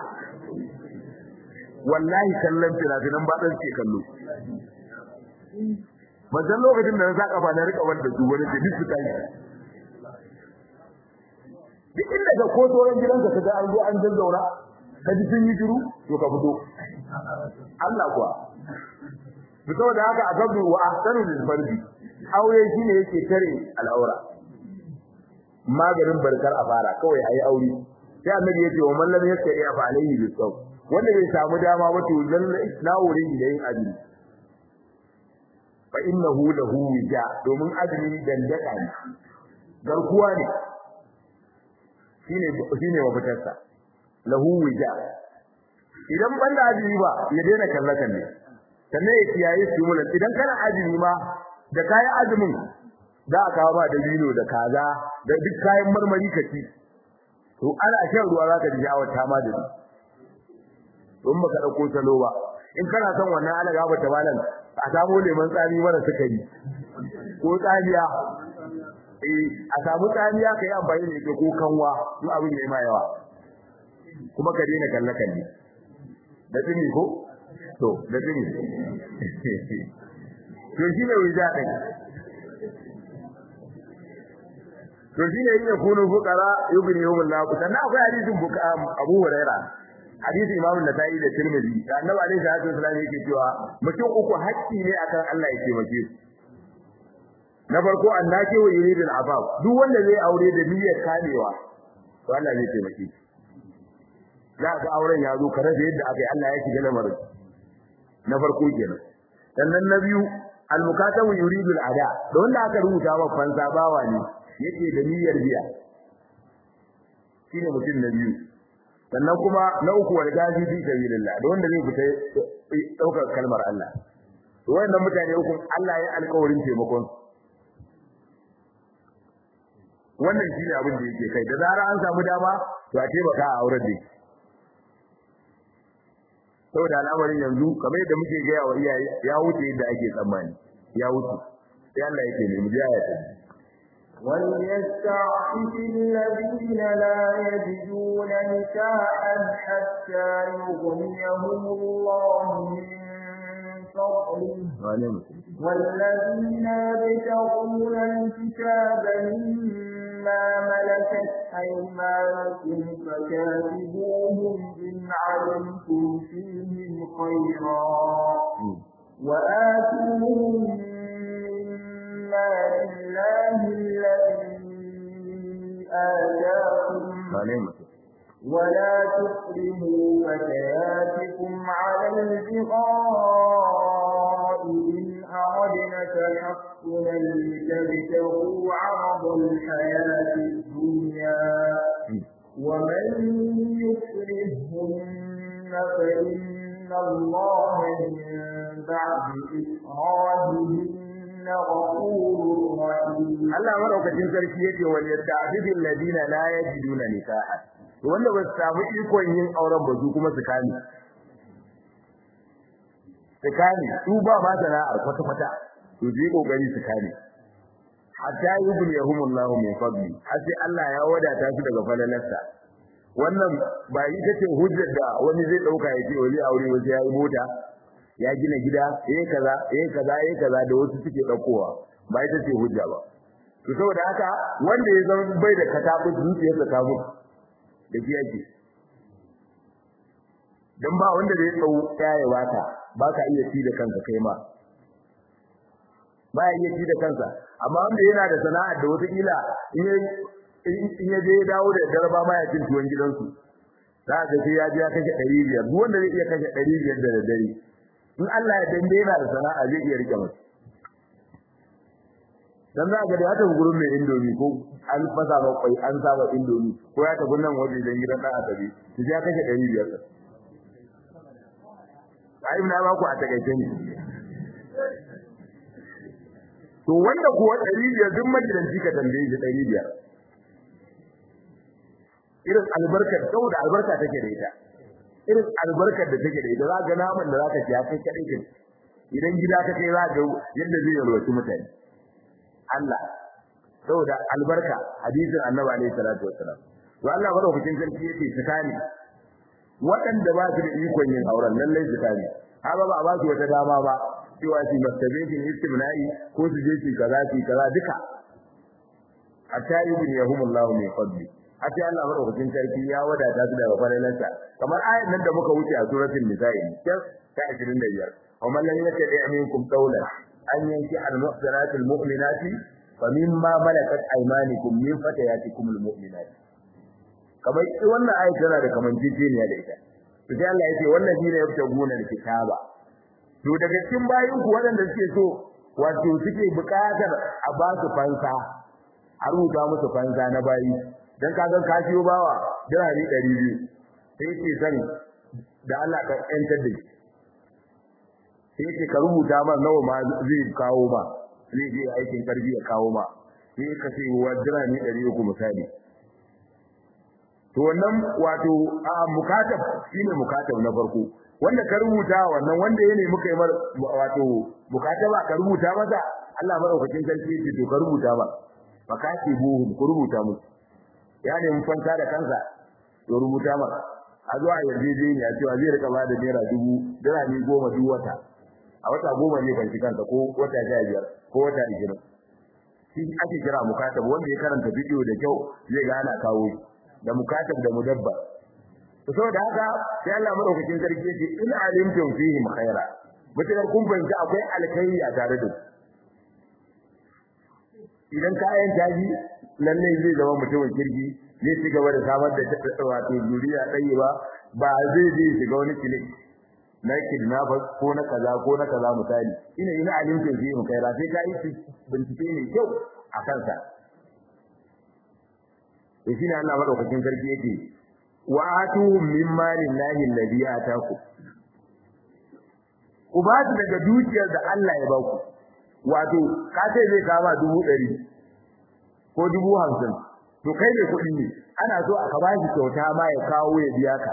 wallahi kallon fina-finan ba ɗan ke kallo ban san lokacin da na sa kafa na rika wanda su wani duk su tashi duk inda ka ko tsoron gidanka ka ga an zo an zazzauna ka ji sun yi shiru to ka fito Allah kuwa fito da haka a gabu wa ahsanu lil fardi aure shine yake tare al'aura maganin barkar a fara kawai ayi aure sai annabi yace wa man lam yastati fa alayhi bisaw wanda bai samu dama ba to zalla isna'uri da yin azumi fa innahu lahu wija domin azumi dandaka ne garkuwa ne shine shine mafitarsa lahu wija idan banda azumi ba ya daina kallakan ne sannan ya kiyaye sumulan idan kana azumi ma da kayan azumin za a kawo ba da vino da kaza da duk kayan marmari ka ci to ana shan ruwa zaka ji sha'awar ta ma da don baka dauko salo ba in kana son wannan ala gaba ta malam a samu lemon tsami mara sukari ko tsamiya eh a samu tsamiya kai amfani da ita ko kanwa duk abin yayi ma yawa kuma ka daina kalle kalle da tsini ko to da tsini to shine wija din to shine yin kunu fuqara yughnihum Allah sannan akwai hadisin Abu Huraira hadisi Imam Nasa'i da Tirmidhi da Annabi alaihi salatu wasallam yake cewa mutum uku haƙƙi ne akan Allah ya taimake su na farko annaki wa yuridul afaf duk wanda zai aure da niyyar kamewa to Allah zai taimake shi za ka auren ya zo ka rasa yadda aka yi Allah ya shiga lamarin na farko kenan sannan na biyu al-mukatabu yuridul ada da wanda aka rubuta wa fansa bawa ne yake da niyyar biya shine mutum na biyu sannan kuma na uku wal gazi fi sabilillah da wanda zai fita daukar kalmar Allah to wannan mutane uku Allah ya alƙawarin taimakon wannan shine abin da yake kai da zara an samu dama to a taimaka a auren da saboda al'amarin yanzu kamar yadda muke gaya wa iyaye ya wuce yadda ake tsammani ya wuce sai Allah yake ne mu ji ayata وليستعفف الذين لا يجدون نكاحا حتى يغنيهم الله من فضله والذين يبتغون الكتاب مما ملكت أيمانكم فكاتبوهم إن علمتم فيهم خيرا وآتوهم مما لله الذي آتاكم ولا تكرهوا فتياتكم على البغاء إن أردنا تحصنا لتبتغوا عرض الحياة الدنيا ومن يكرههن فإن الله من بعد إكراههن غفور رحيم Allah madaukakin sarki yake wal yasta'fidil ladina la yajiduna nikaha wanda ba su samu ikon yin auren ba su kuma su kame su kame su ba ma sana'ar kwata kwata to je kokari su kame hatta yughniyahumullahu min fadli har sai Allah ya wadata su daga falalarsa wannan ba ita ce hujjar da wani zai dauka ya ce wani aure wasu ya yi mota ya gina gida yayin kaza yayin kaza yayin kaza da wasu suke daukowa ba ita ce hujja ba to saboda haka wanda ya zama bai da katabu zuciyarsa ta mutu da shi yake dan ba wanda zai tsau yaye wata ba ka iya ci da kanka kai ma ba ya iya ci da kansa amma wanda yana da sana'ar da wata kila in ya in ya je dawo da garba ma ya cin tuwon gidansu za ka sai ya je ya kashe 500 duk wanda zai iya kashe 500 da dare in Allah ya dande yana da sana'a zai iya rike masa dan za ga da ya tafi gurin mai indomi ko an fasa ba kwai an saba indomi ko ya tafi nan waje dan gidan dan asabi to ya kashe 500 ai na ba ku a takaice ne to wanda kuwa 500 duk magidanci ka tambaye shi 500 irin albarkar saboda albarka take da ita irin albarkar da take da ita za ga naman da zaka ci ya kai kadai kin idan gida ka kai za ga yadda zai yalwaci mutane Allah saboda albarka hadisin Annabi alaihi salatu wassalam to Allah madaukakin sarki yake tsakani waɗanda ba su da ikon yin auren lallai tsakani haba ba ba su wata dama ba cewa su masturbation istimna'i ko su je su kaza su kaza duka hatta ibn yahumullahu min fadli hatta Allah madaukakin sarki ya wadata su daga faralansa kamar ayat nan da muka wuce a suratul nisa'i ta 25 ومن لم يتبع منكم قولا أن ينكح المحسنات المؤمنات فمما ملكت أيمانكم من فتياتكم المؤمنات kamar wannan ayat tana da kamanceceniya da ita to sai Allah yace wannan shine yabtaguna kitaba to daga cikin bayin ku waɗanda suke so wato suke buƙatar a ba su fansa a rubuta musu fansa na bayi dan kaga ka siyo bawa dirhami 200 sai ce san da Allah ka yantar da shi sai yake ka rubuta ma nawa ma zai kawo ma zai je aikin karbi ya kawo ma sai ka ce wa dirami 300 misali to wannan wato a mukatab shine mukatab na farko wanda ka rubuta wannan wanda yake muka yi mar wato mukataba ka rubuta masa Allah madaukakin sarki yake to ka rubuta ba fakati buhum ku rubuta musu ya ne mun fanta da kansa to rubuta ma a zuwa yarjejeniya cewa zai rika ba da naira dubu dirami goma duk wata a wata goma ne ban kansa ko wata sha biyar ko wata ishirin shi ake kira mukatab wanda ya karanta bidiyo da kyau zai ga ana kawo da mukatab da mudabba to saboda haka sai Allah madaukakin sarki ya ce in alimtum fihim khaira mutakar kun fahimci akwai alkhairi a tare da idan kayan taji lalle zai zama mutumin kirki zai ci gaba da samar da wato zuriya ɗaya ba ba zai je shiga wani kilik na kidnappers ko na kaza ko na kaza misali ina ina alimtin fi mu kai sai ka yi bincike ne kyau a kansa to shine Allah madaukakin sarki yake wa atuhum min malin lahi alladhi ataku ku ba su daga dukiyar da Allah ya ba ku wato ka ce zai kama dubu ɗari ko dubu hamsin to kai ne kuɗi ne ana so aka ba shi kyauta ma ya kawo ya biya ka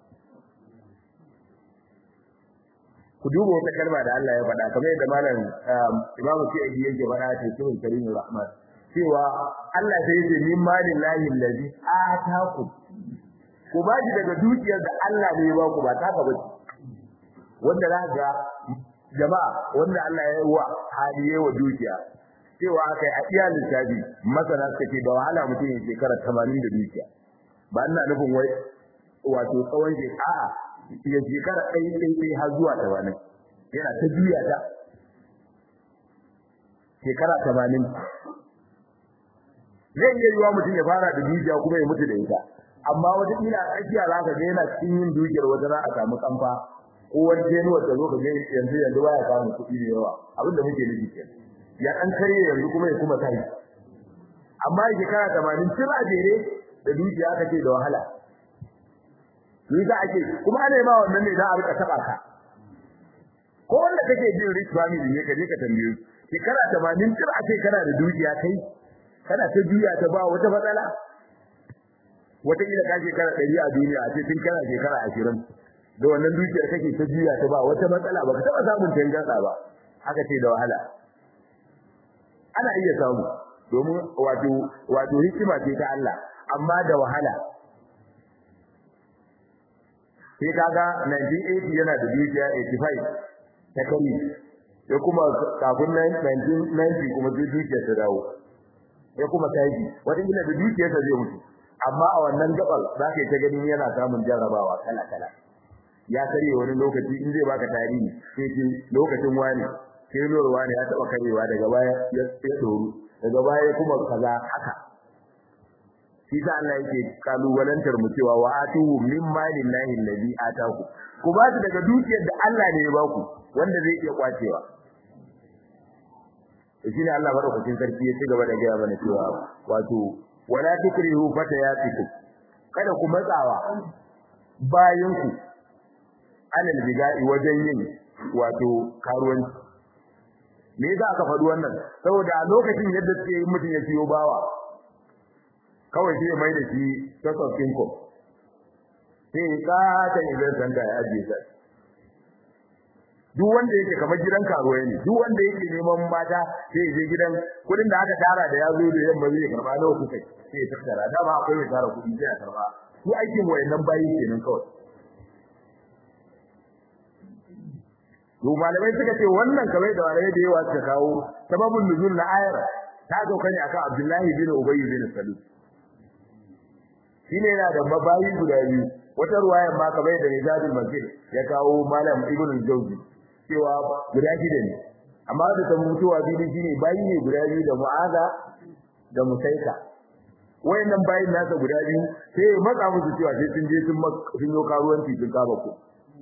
ku duba wata kalma da Allah ya faɗa kamar yadda malam Imam Sa'idi yake faɗa a cikin Karimul Rahman cewa Allah sai yake min malin lahi allazi ataku ku ba shi daga dukiyar da Allah ne ya ba ku ba taka ba wanda za ga jama'a wanda Allah ya yi wa haliye wa dukiya cewa kai a iya lissafi masana suka ce da wahala mutum ya shekara 80 da dukiya ba ina nufin wai wato tsawon shekara ya shekara ɗai ɗai ɗai har zuwa tamanin yana ta juya ta shekara tamanin zai iya yiwa mutum ya fara da dukiya kuma ya mutu da ita amma wata kila a tsakiya za ka ga yana cikin yin dukiyar wata za a samu kamfa ko wani jenuwar ta zo ka ga yanzu yanzu baya samun kuɗi da yawa abin da muke nufi kenan ya ɗan karye yanzu kuma ya kuma tashi amma shekara tamanin tun a jere da dukiya aka ce da wahala ni za a ce kuma ana yi ma wannan ne za a rika taba ka ko wanda kake jin rich family ne ka je ka tambaye shekara 80 tun a ce kana da dukiya kai kana ta juya ta ba wata matsala wata kila ka shekara 100 a duniya a ce tun kana shekara 20 da wannan dukiyar kake ta juya ta ba wata matsala ba ka taba samun tangarda ba haka ce da wahala ana iya samu domin wato wato hikima ce ta Allah amma da wahala sai kaga 1980 yana da dukiya 85 ta kari ya kuma kafin 1990 kuma sai dukiyar ta dawo ya kuma taji wata gina da dukiyarsa zai mutu amma a wannan gabar za ka yi ta ganin yana samun jarrabawa kala kala ya karye wani lokaci in zai baka tarihi sai ce lokacin wani sai lorwa ne ya taba karewa daga baya ya tsoro daga baya kuma kaza haka shi sa Allah yake kalubalantar mu cewa wa atuhu min malin lahi allazi ataku ku ba su daga dukiyar da Allah ne ya baku wanda zai iya kwacewa shi ne Allah madaukakin sarki ya ci gaba da gaya mana cewa wato wala tukrihu fatayatikum kada ku matsawa bayan ku alal bigai wajen yin wato karuwanci me yasa aka faɗi wannan saboda a lokacin yadda suke yi mutum ya siyo bawa kawai sai mai da shi source of income sai ka ta invest center ya ajiye ta duk wanda yake kamar gidan karuwai ne duk wanda yake neman mata sai ya je gidan kudin da aka tara da ya zo da yamma zai karba nawa kuka sai ya tattara dama akwai mai tara kudi sai ya karba su aikin wayannan bayi kenan kawai to malamai suka ce wannan kamar da malamai da yawa suka kawo sababin nuzul na ayar ta sauka ne akan Abdullahi bin Ubay bin Salul shine yana da mabayi guda biyu wata ruwayar ma kamar da Nizadul Masjid ya kawo malam Ibn Jawzi cewa guda shida ne amma da ta mutuwa biyu shine bayi ne guda biyu da Mu'aza da Musaika wayannan bayin nasa guda biyu sai ya matsa musu cewa sai sun je sun sun yo karuwanci sun kaba ku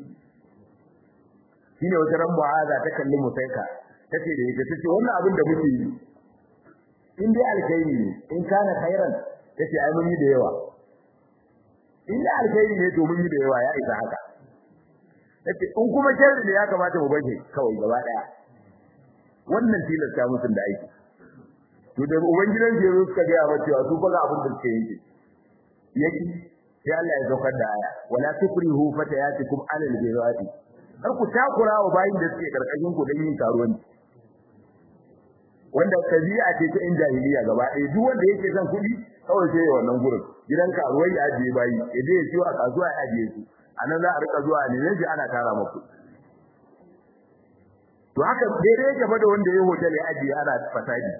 shine wata ran Mu'aza ta kalli Musaika tace da ita tace wannan abin da muke yi in dai alkhairi ne in kana khairan tace ai mun yi da yawa in da alkhairi ne to mun yi da yawa ya isa haka tace in kuma sharri ne ya kamata mu baje kawai gaba daya wannan tilasta musun da aiki to da ubangidan je zo suka ga mata cewa su fa ga abin da suke yi yaki sai Allah ya saukar da aya wala tukrihu fatayatikum alal birati kar ku takura wa bayin da suke karkashin ku dan yin karuwanci wanda kabi'a ce ta in jahiliya gaba ɗaya duk wanda yake son kuɗi kawai sai ya wannan gurin gidan karuwai ya ajiye bayi ya je ya ciwo a kasuwa ya ajiye su anan za a rika zuwa ne ne ana tara muku to haka daidai yake fa da wanda ya hotel ya ajiye ana fasadi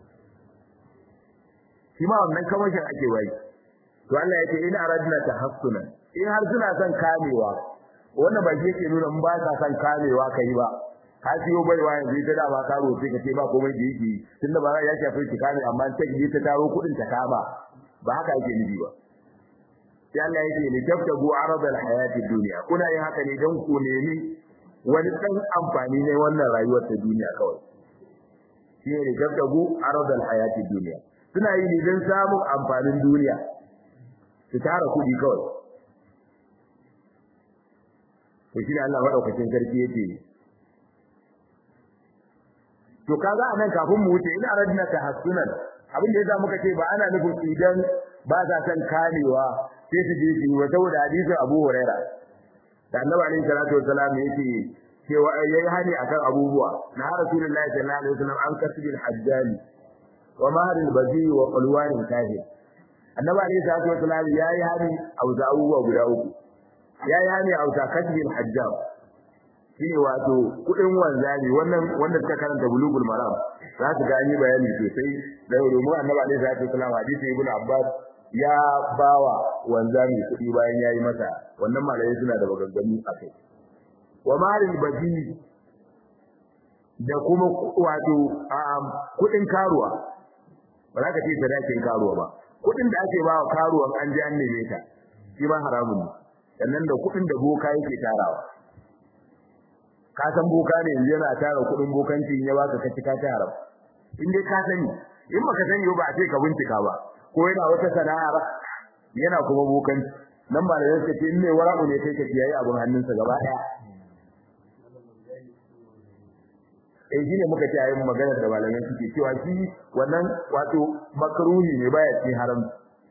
shi ma wannan kamashin ake bayi to Allah ya ce in aradna tahassunan in har suna son kamewa wannan ba shi yake nuna in ba sa son kamewa kai ba ka siyo baiwa yanzu ita da ba ka roce ka ce ba komai da yake tunda ba ya shafi ki kame amma ta ji ta taro kudin ta kama ba haka yake nufi ba sai Allah yake ni tabtabu arad al hayati dunya kuna yin haka ne don ku nemi wani dan amfani ne wannan rayuwar ta duniya kawai shi ne tabtabu arad al hayati dunya suna yi ne don samun amfanin duniya su tara kudi kawai to shi ne Allah madaukakin sarki yake to kaga anan kafin mu wuce ina radna tahassunan abin da yasa muka ce ba ana nufin idan ba za san kamewa sai su je su yi saboda hadisin Abu Huraira da Annabi alaihi salatu wasalam yake cewa yayi hani akan abubuwa na Rasulullahi sallallahu alaihi wasallam an kasbil hajjali wa mahril bazi wa qalwan kahir Annabi alaihi salatu wasalam yayi hani a abubuwa guda uku yayi hani a kasbil hajjal shine wato kudin wanzani wannan wanda suka karanta bulugul maram za su gani bayani sosai da domin annabi alaihi salatu wasallam hadisi ibn abbas ya bawa wanzani kudi bayan yayi masa wannan malai suna da bagaggamu akai wa malil baji da kuma wato kudin karuwa ba za ka ce sadakin karuwa ba kudin da ake bawa karuwan an ji an neme ta shi ma haramun ne sannan da kudin da boka yake tarawa ka san boka ne yanzu yana tara kudin bokanci in ya baka ka ci ka ci haram in dai ka sani in baka sani ba a ce ka bincika ba ko yana wata sana'ar yana kuma bokanci nan ba da yake ce in ne wara'u ne kai ka kiyaye abun hannunsa gaba daya eh shine muka ce ayin maganar da malamai suke cewa shi wannan wato makruhi ne baya cikin haram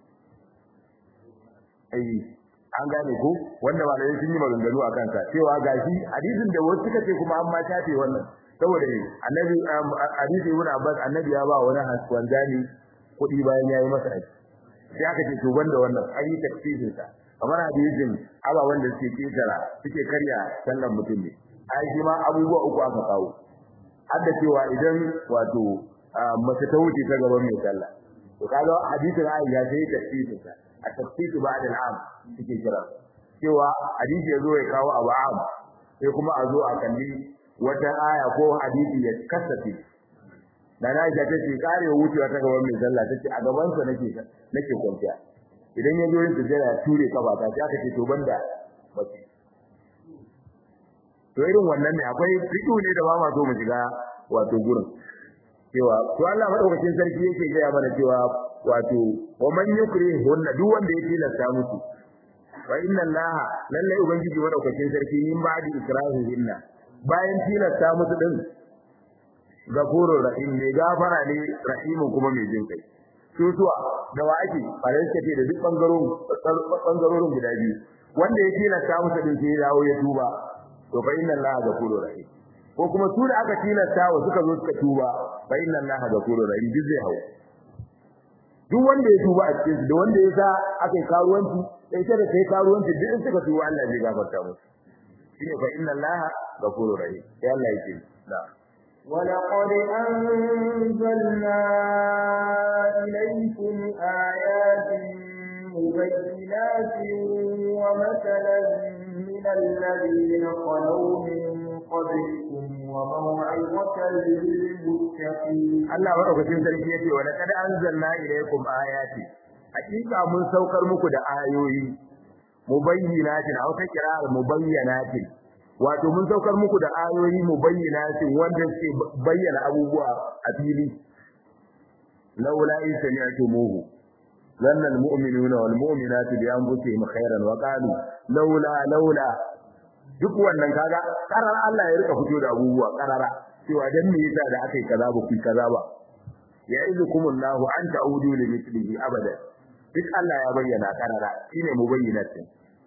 eh an gane ko wanda malamai sun yi maganganu akan sa cewa gashi hadisin da wasu suka ce kuma an ma tafe wannan saboda ne annabi hadisi ibn abbas annabi ya ba wani wanzani kuɗi bayan yayi masa aiki sai aka ce to banda wannan an yi tafsirin sa kamar hadisin aba wanda suke kitara suke karya sallan mutum ne ai shi ma abubuwa uku aka kawo har da cewa idan wato mace ta wuce ta gaban mai sallah to kaga hadisin Aisha sai tafsirin sa a tafsir ba'da al'am suke kira cewa hadisi yazo ya kawo abu am sai kuma a zo a kalli wata aya ko hadisi ya kasafe da na ga tace kare wucewa ta gaban mai sallah tace a gaban sa nake nake kwanciya idan ya zo yin sujjada ya ture kaba ta sai aka ce to banda bace to irin wannan ne akwai fitu ne da ba ma so mu shiga wato gurin cewa to Allah madaukakin sarki yake gaya mana cewa wato wa man yukrihunna duk wanda ya tilasta musu wa inna allaha lalle ubangiji madaukakin sarki min ba'di ikrahihinna bayan tilasta musu din gafurur rahim ne gafara ne rahimu kuma mai jin kai tutuwa da wa ake bare suka ce da duk bangarorin bangarorin guda biyu wanda ya tilasta musu din sai dawo ya tuba to fa inna allaha gafurur rahim ko kuma su da aka tilasta wa suka zo suka tuba fa inna allaha gafurur rahim duk zai hawo duk wanda ya tuba a cikin da wanda ya sa aka yi karuwanci sai ta da kai karuwanci duk in suka tuba Allah zai gafarta musu shine fa inna allaha ghafurur rahim sai Allah yake na ولقد أنزلنا إليكم آيات مبينات ومثلا من الذين خلوا من قبلكم وموعظة للمتقين Allah madaukakin sarki yace wa laqad anzalna ilaykum ayati hakika mun saukar muku da ayoyi mubayyinatin aw ta kira'ar mubayyinatin wato mun saukar muku da ayoyi mubayyinatin wanda suke bayyana abubuwa a fili laula in sami'tumuhu zanna almu'minuna wal mu'minatu bi anfusihim khairan wa qalu laula laula duk wannan kaga karar Allah ya rika fito da abubuwa karara cewa dan me yasa da akai kaza ba ku kaza ba ya'idukumullahu an ta'udu li mithlihi abada duk Allah ya bayyana karara shine mubayyinatin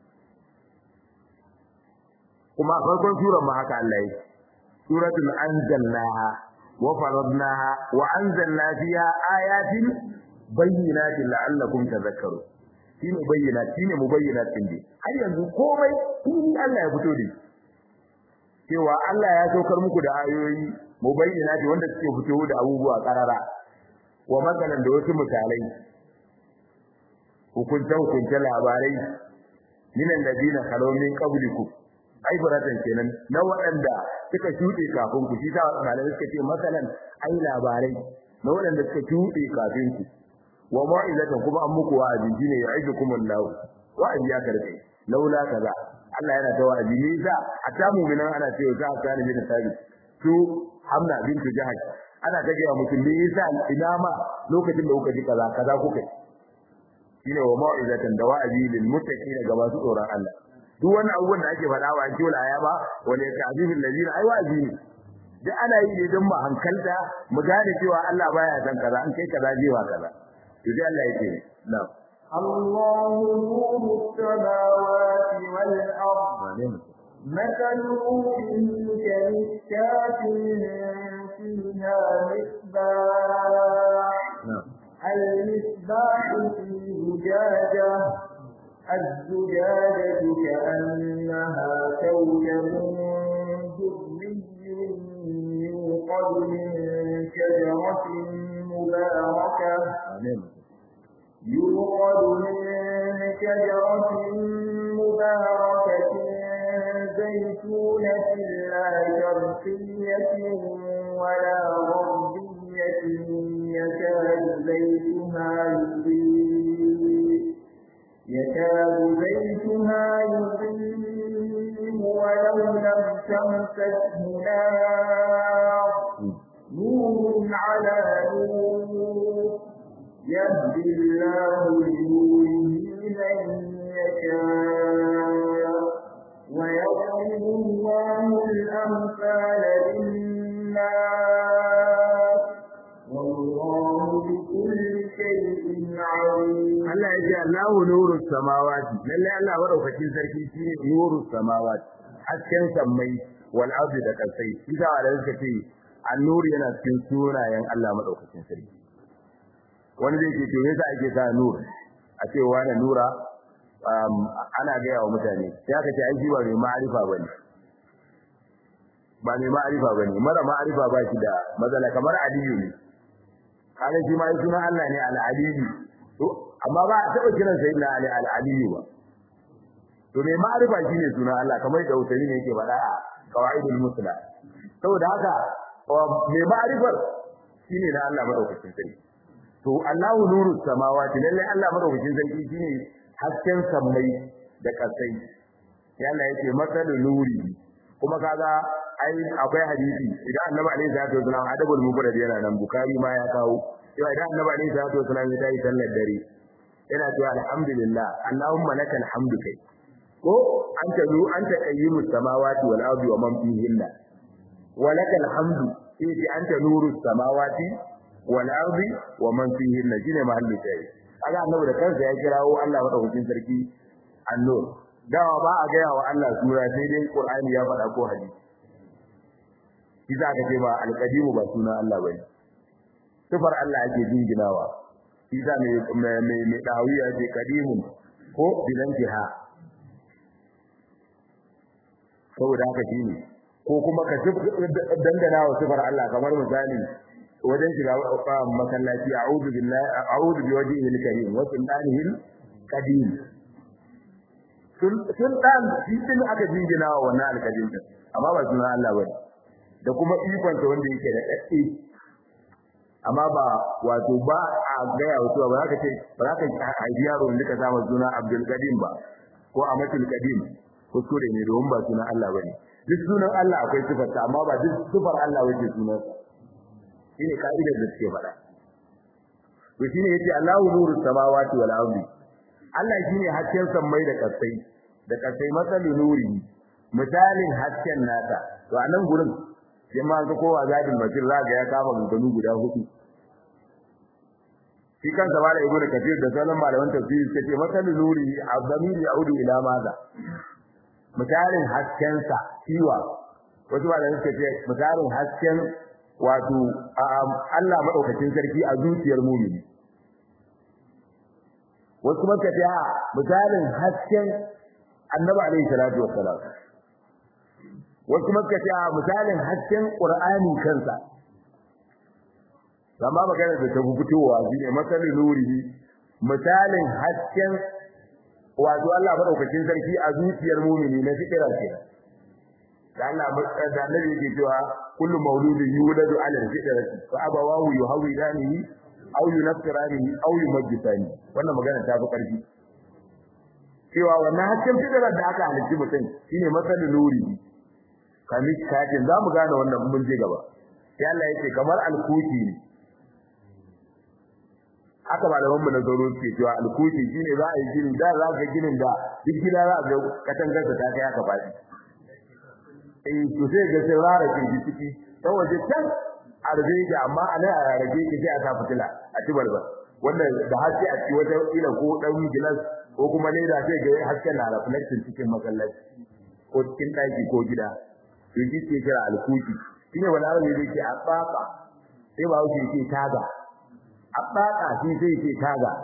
kuma farkon surar ma haka Allah yake suratul anzalnaha wa faradnaha wa anzalna fiha ayatin bayyinatin la'allakum tadhakkarun shine bayyana shine mubayyinatin dai har yanzu komai tuni Allah ya fito da cewa Allah ya saukar muku da ayoyi mubayyinati wanda suke fito da abubuwa karara wa matsalan da wasu misalai hukunta hukunta labarai minan ladina khalaw min qablikum ai baratan kenan na waɗanda suka shuɗe kafin ku shi ta malamai suka ce masalan ai labarai na waɗanda suka shuɗe kafin ku wa mau'izatan kuma an muku wa'azi shine ya'idukum Allah wa'azi ya karbe laula kaza Allah yana ta wa'azi ne za a ta mu'minan ana cewa za a kana bin sabi su Hamna bintu Jahaj ana ta ga mutum ne yasa ina ma lokacin da kuka ji kaza kaza kuka shine wa mau'izatan da wa'azi lil muttaqin ga masu tsoron Allah duk wani abubuwan da ake faɗa wa kiwul ayaba wala ta'zibul ladina ai wa'azi ne duk ana yi ne don mu hankalta mu gane cewa Allah baya san kaza an kai kaza jewa kaza to sai Allah yake na'am الله نور السماوات والأرض مثل نوره كمشكاة فيها مصباح المصباح في زجاجة الزجاجة كأنها كوكب دري يوقد من شجرة مباركة يوقد من شجرة مباركة زيتونة لا شرقية ولا غربية يكاد زيتها يضيء يكاد زيتها يضيء ولو لم تمسسه نار نور على نور يهدي الله لنوره من يشاء ويضرب الله الأمثال للناس والله بكل شيء عليم Allah ya ce Allahu nuru samawati lalle Allah madaukakin sarki shine nuru samawati hasken sammai wal ardi da kasai isa da suka ce an-nur yana cikin sunayen Allah madaukakin sarki wani zai ce to yasa ake sa nur a ce wani nura ana gaya wa mutane sai aka ce ai shi ba mai ma'arifa bane ba mai ma'arifa bane mara ma'arifa ba shi da matsala kamar aliyu ne kaga shi ma sunan Allah ne al-aliyu to amma ba a taba kiran sayyidina ali al-aliyu ba to mai ma'arifa shine sunan Allah kamar da Usaini ne yake faɗa a qawaidul musla saboda haka mai ma'arifar shine na Allah madaukakin sarki to Allahu nuru samawati lalle Allah madaukakin sarki shine hasken sammai da kasai ya Allah yake masalu nuri kuma kaga ai akwai hadisi idan Annabi alaihi salatu wasallam adabul mufrad yana nan Bukhari ma ya kawo cewa idan Annabi alaihi salatu wasallam ya tayi sallar dare yana cewa alhamdulillah Allahumma lakal hamdu kai ko anta zu anta qayyimus samawati wal ardi wa man fihinna wa lakal hamdu sai anta nurus samawati wal ardi wa man fihinna shine mahallu tayi kaga annabi da kansa ya kirawo Allah madaukakin sarki annur dawa ba a gaya wa Allah sura sai dai Qur'ani ya faɗa ko hadisi shi za ka ce ba alqadimu ba sunan Allah bane sifar Allah ake jinginawa shi za mai mai mai dawiya ce qadimun ko bilantiha saboda haka shine ko kuma ka dangana wa sifar Allah kamar misali wajen shiga masallaci a'udhu billahi a'udhu bi wajhihi al-karim wa sultanihi al-qadim sultan shi din aka jingina wa wannan al-qadim amma ba sunan Allah bane da kuma ikon sa wanda yake da dadde amma ba wato ba a gaya wato ba za ka ce ba za ka haifi yaro wanda ka samu suna Abdul Qadim ba ko Amatul Qadim kuskure ne domin ba sunan Allah bane duk sunan Allah akwai sifarsa amma ba duk sifar Allah wace sunan shine kaidar da suke faɗa to shine yace Allahu nuru samawati wal ardi Allah shine hasken sammai da kasai da kasai masali nuri misalin hasken nata to a nan gurin sai ma ga kowa zadin basir za ga ya kama ganganu guda hudu shi kansa ba da ibnu kafir da sauran malaman tafsiri suka ce masalin nuri azamiri yaudu ila maza misalin hasken sa ciwa wasu malaman suka ce misalin hasken wato Allah madaukakin sarki a zuciyar mu'mini wasu kuma suka ce misalin hasken annabi alaihi salatu wassalam wasu kuma suka ce misalin hasken qur'ani kansa amma magana da ta fitowa shine masalin nuri misalin hasken wato Allah madaukakin sarki a zuciyar mu'mini na fikira ce da Allah da Annabi yake cewa kullu mauludin yuladu ala al-fitrati fa abawahu yuhawidanihi aw yunaffiranihi aw yumajjisani wannan magana ta fi karfi cewa wannan hasken fitrar da aka halitta mutum shine masalin nuri kamis kajin zamu gane wannan mun je gaba sai Allah yake kamar alkuti ne haka malaman mu na zaro suke cewa alkuti shine za a yi gini da za ka ginin da duk gida za a ga katangar ta kai aka faɗi eh to sai ga sai rara ke ciki dan waje can a rage ki amma a nan a rage ki sai a sa fitila a ci balba wanda da haske a ci wata ila ko dan gilas ko kuma ne da sai ga hasken na reflection cikin masallaci ko cikin daki ko gida to shi ke kira alkuti shine wani arabi da yake a tsaka sai ba wuce yake taga a tsaka shi sai yake taga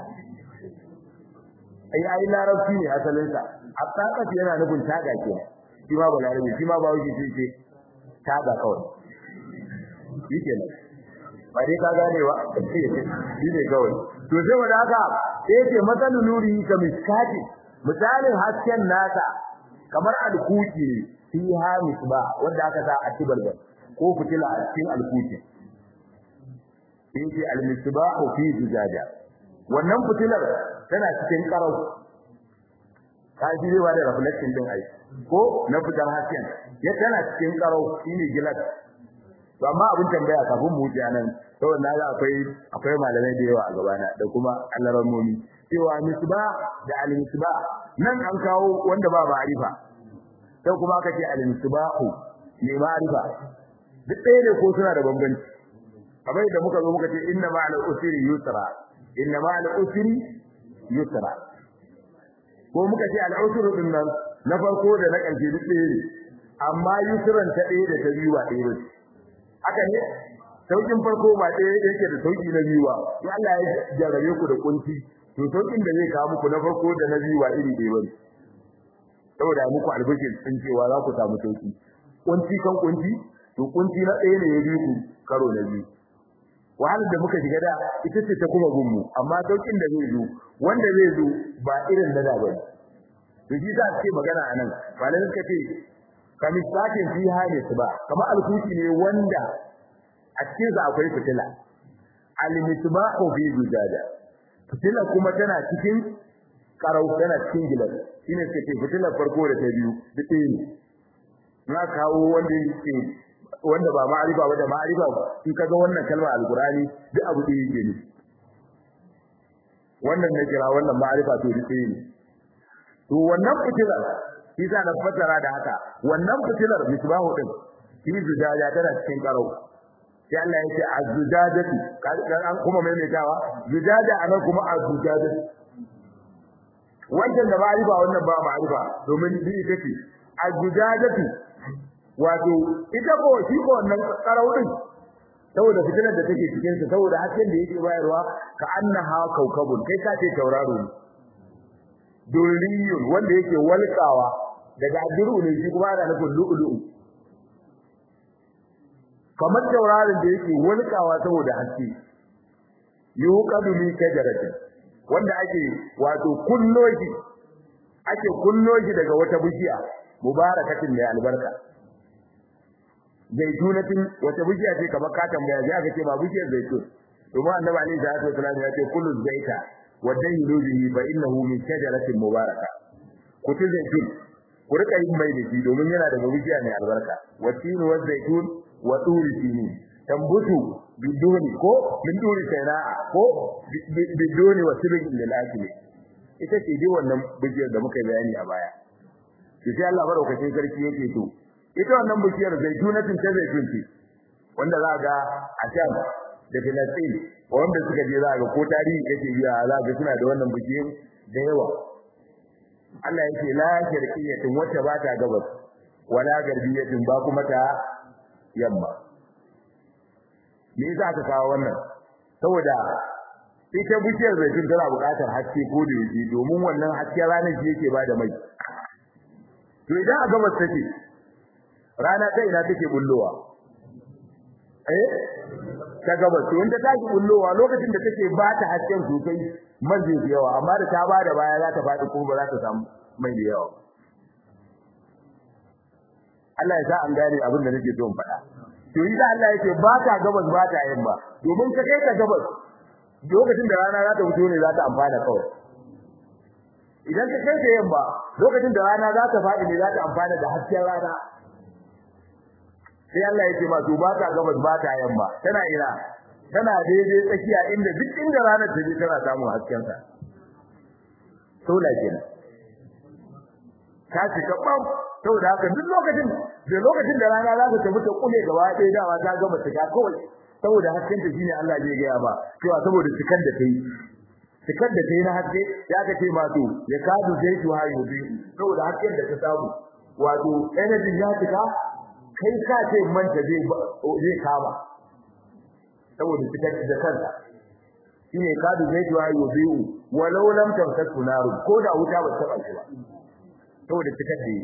ai ai larabci ne asalin sa a tsaka yana nufin taga kenan shi ma ba larabi shi ma ba wuce sai yake taga kawai yake nan ba dai ka gane ba shi ne kawai to sai wanda haka sai ce matsalin nuri ka miskati misalin hasken nasa kamar alkuki fi ha misba wanda aka sa a tibalbal ko fitila a cikin alkuki sai ce almisbahu fi zujaja wannan fitilar tana cikin karau ka ji ba da reflection din ai ko na fitar hasken ya tana cikin karau shine gilas to amma abin tambaya kafin mu wuce nan saboda na ga akwai akwai malamai da yawa a gabana da kuma alarammomi cewa misba da al-misba nan an kawo wanda ba ma'arifa sai kuma aka ce al-misbahu ne ma'arifa duk ɗaya ne ko suna da bambanci kamar da muka zo muka ce inna ma'al usri yusra inna ma'al usri yusra ko muka ce al-usru din nan na farko da na ƙarshe duk ɗaya ne amma yusran ta ɗaya da ta biyu ba ɗaya ba haka ne saukin farko ba ɗaya yake da sauki na biyu ba in Allah ya jarabe ku da kunci to saukin da zai kawo muku na farko da na biyu ba iri ɗaya bane saboda muku albishir sun cewa za ku samu sauki kunci kan kunci to kunci na ɗaya ne ya bi ku karo na biyu wahalar da muka shiga da ita ce ta kuma gunmu amma saukin da zai zo wanda zai zo ba irin da da bane to shi za ce magana anan malamai suka ce kamisatin fi hali ba kamar alkuti ne wanda a cikin sa akwai fitila al-misbahu fi zujada fitila kuma tana cikin karau tana cikin gilas shine take fitilar farko da ta biyu duk ne na kawo wanda yake wanda ba ma'arifa ba da ma'arifa in kaga wannan kalmar alqurani duk abu da yake ne wannan ne kira wannan ma'arifa to duk ne to wannan fitilar shi za na fatara da haka wannan fitilar misbahu din shi zujaja tana cikin karo sai Allah ya ce az-zujajatu kan an kuma maimaitawa zujaja anan kuma az-zujajatu wannan da ma'arifa wannan ba ma'arifa domin bi ita ce az-zujajatu wato ita ko shi ko wannan karo din saboda fitilar da take cikin sa saboda hasken da yake bayarwa ka annaha kaukabun kai ka ce tauraro ne durriyun wanda yake walkawa daga adiru ne shi kuma ana nufin lu'lu'u kamar tauraron da yake wulkawa saboda haske yuqadu min shajaratin wanda ake wato kunno shi ake kunno shi daga wata bishiya mubarakatin mai albarka zaitunatin wata bishiya ce kamar ka tambaya sai aka ce ba bishiyar zaitun domin annabi alaihi salatu wasallam ya ce kullu zaita wa dayyilu bihi fa innahu min shajaratin mubaraka ku ci zaitun ku rika yin mai da shi domin yana daga bishiya mai albarka wa tinu wa zaitun wa turi tini tambutu biduni ko min duri sayna'a ko biduni wa sirrin lil akili ita ce dai wannan bishiyar da muka bayani a baya to sai Allah madaukakin sarki yake to ita wannan bishiyar zaitunatin ta zaitun ce wanda za ga a can da Filistin wanda suka je za ga ko tarihi yake biya za ga suna da wannan bishiyar da yawa Allah yake la sharqiyatin wacce ba ta gabas wala garbiyatin ba kuma ta yamma me yasa aka kawo wannan saboda ita bishiyar zaitun tana buƙatar haske ko da yake domin wannan haske ranar shi yake bada mai to idan a gabas take rana ta ina take bullowa eh ta gabas to inda take bullowa lokacin da take ba ta hasken sosai man zai fi yawa amma da ta bada baya za ta faɗi kuma ba za ta samu mai da yawa Allah ya sa an gane abin da nake so in faɗa to yi da Allah yake ba ta gabas ba ta yamma domin ka kai ka gabas lokacin da rana za ta fito ne za ta amfana kawai idan ka kai ta yamma lokacin da rana za ta faɗi ne za ta amfana da hasken rana sai Allah yake ma to ba ta gabas ba ta yamma tana ina tana daidai tsakiya inda duk inda ranar ta je tana samun hasken ta sola kenan ta cika bam saboda haka duk lokacin da lokacin da rana za ta tafi ta kule gaba ɗaya dawa ta gama cika kawai saboda hasken ta shine Allah zai gaya ba cewa saboda cikar da kai cikar da kai na haske ya ka ce ma to ya kadu zai tu hayo bi saboda hasken da ta samu wato energy ya cika kai ka ce manta zai zai kama saboda cikar da kanta shine kadu zai tu hayo bi walau lam tamtasu naru ko da wuta ba ta ba shi ba saboda cikar da yi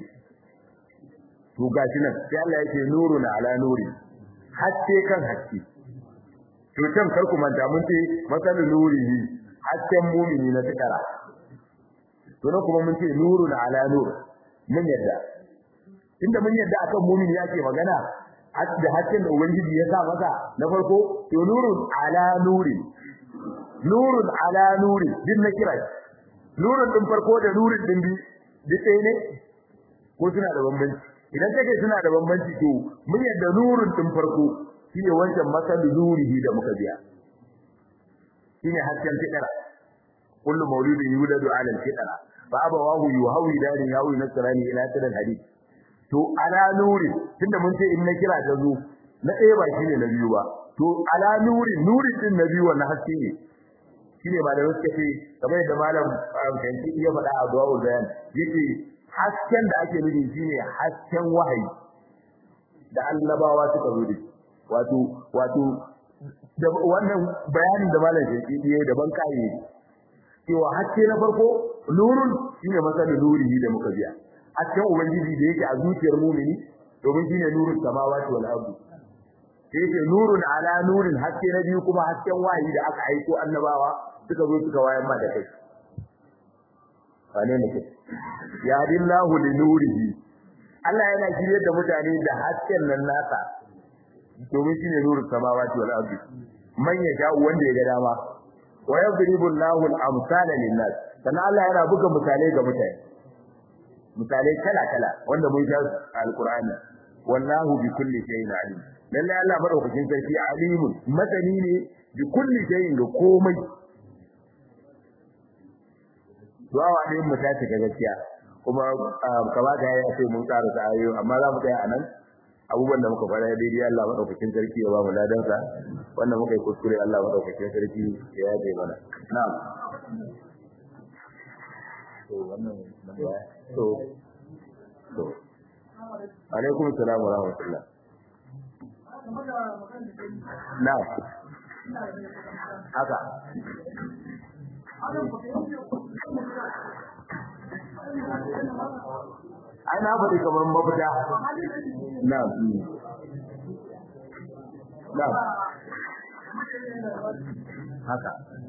to gashi nan sai Allah yake nurun ala nuri haske kan haske to can kar ku manta mun ce masalul nurihi hasken mumini na tikara to nan kuma mun ce nurun ala nur mun yadda inda mun yadda akan mumini yake magana da hasken da ubangiji ya sa masa na farko to nurun ala nuri nurun ala nuri din na kira nurun din farko da nurin din bi duk ɗaya ne ko suna da bambanci idan kake suna da bambanci to mun yadda nurun din farko shine wancan masalu nurihi da muka biya shine hasken fitara kullu mauludin yuladu ala al-fitra fa abawahu yuhawi dari yawi nasrani ila tadal hadith to ala nuri tunda mun ce in na kira ta zo na ɗaya ba shine na biyu ba to ala nuri nuri din na biyu wannan haske ne shine malamai suka ce kamar yadda malam kanki ya faɗa a du'a bayan yace hasken da ake nufi shine hasken wahayi da annabawa suka zo da wato wato da wannan bayanin da malam kanki ya da ban kai cewa haske na farko nurun shine masalin nurihi da muka biya hasken ubangiji da yake a zuciyar mumini domin shine nurun samawati wal ardi yake nurun ala nurin haske na biyu kuma hasken wahayi da aka aiko annabawa suka zo suka wayar ma da kai wane ne kai ya dillahu li nurihi Allah yana shirye da mutane da hasken nan nasa domin shine nurus samawati wal ardi man yasha wanda ya ga dama wa yadribu Allahu al-amsala lin-nas kana Allah yana buga misalai ga mutane misalai kala kala wanda mun sha alqur'ani wallahu bi kulli shay'in alim lalle Allah madaukakin sarki alimun masani ne bi kulli shay'in ga komai du'a ne mu ta cika gaskiya kuma kamata ya ce mun ƙara ta ayo amma za mu tsaya anan abubuwan da muka fara daidai Allah madaukakin sarki ya ba mu ladan sa wannan muka yi kuskure Allah madaukakin sarki ya yaje mana na'am to wannan to to alaikum assalam wa rahmatullah na'am haka ai na faɗi kamar mafita na na haka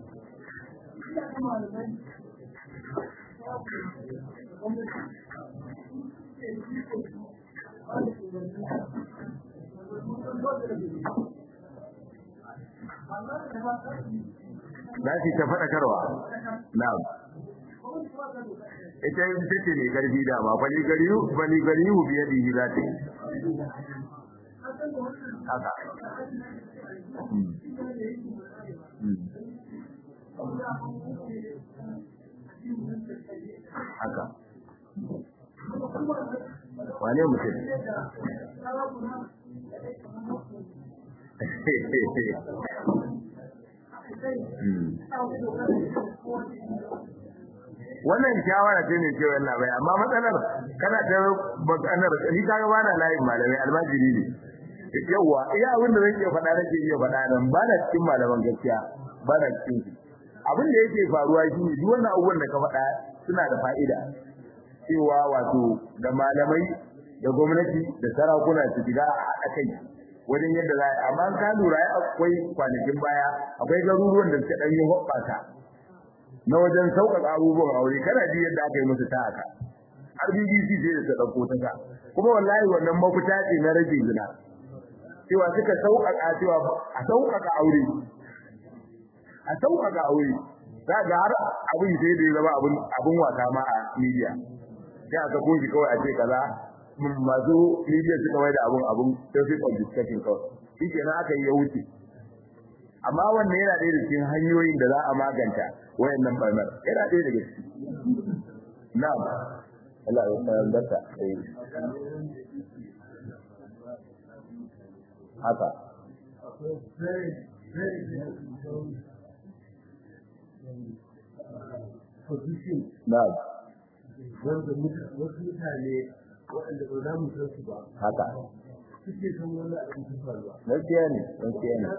za su ta faɗakarwa na'am ita yin take ne karfi da ma bali gariyu bali gariyu biye da yi za ta yi haka haka wane mutum wannan shawara ce ne cewa Allah bai amma matsalar kana ta maganar ni ka ga bana layin malamai almajiri ne yawa iya abin da zan iya faɗa nake iya faɗa nan ba na cikin malaman gaskiya ba na cikin su abin da yake faruwa shi ne duk wannan abubuwan da ka faɗa suna da fa'ida cewa wato da malamai da gwamnati da sarakuna su shiga a haɗa kai wajen yadda za a amma ka lura akwai kwanakin baya akwai garuruwan da suka ɗan yi hoɓɓasa na wajen sauƙaƙa abubuwan aure kana ji yadda aka yi musu ta haka har BBC sai da ta ɗauko ta ka kuma wallahi wannan mafita ce na rage zina cewa suka sauƙaƙa cewa a sauƙaƙa aure a sauƙaƙa aure za ga har abin sai da ya zama abin abin wasa ma a media sai aka kunshi kawai a ce kaza masu media suka mai da abun abun topic of discussion kawai shi kenan aka yi ya wuce amma wannan yana ɗaya da cikin hanyoyin da za a maganta wayannan barnar yana ɗaya daga ciki na'am Allah ya tsayar da ta haka na'am wanda wasu mutane waɗanda ba za mu san su ba haka suke san wani abin su faruwa gaskiya ne gaskiya ne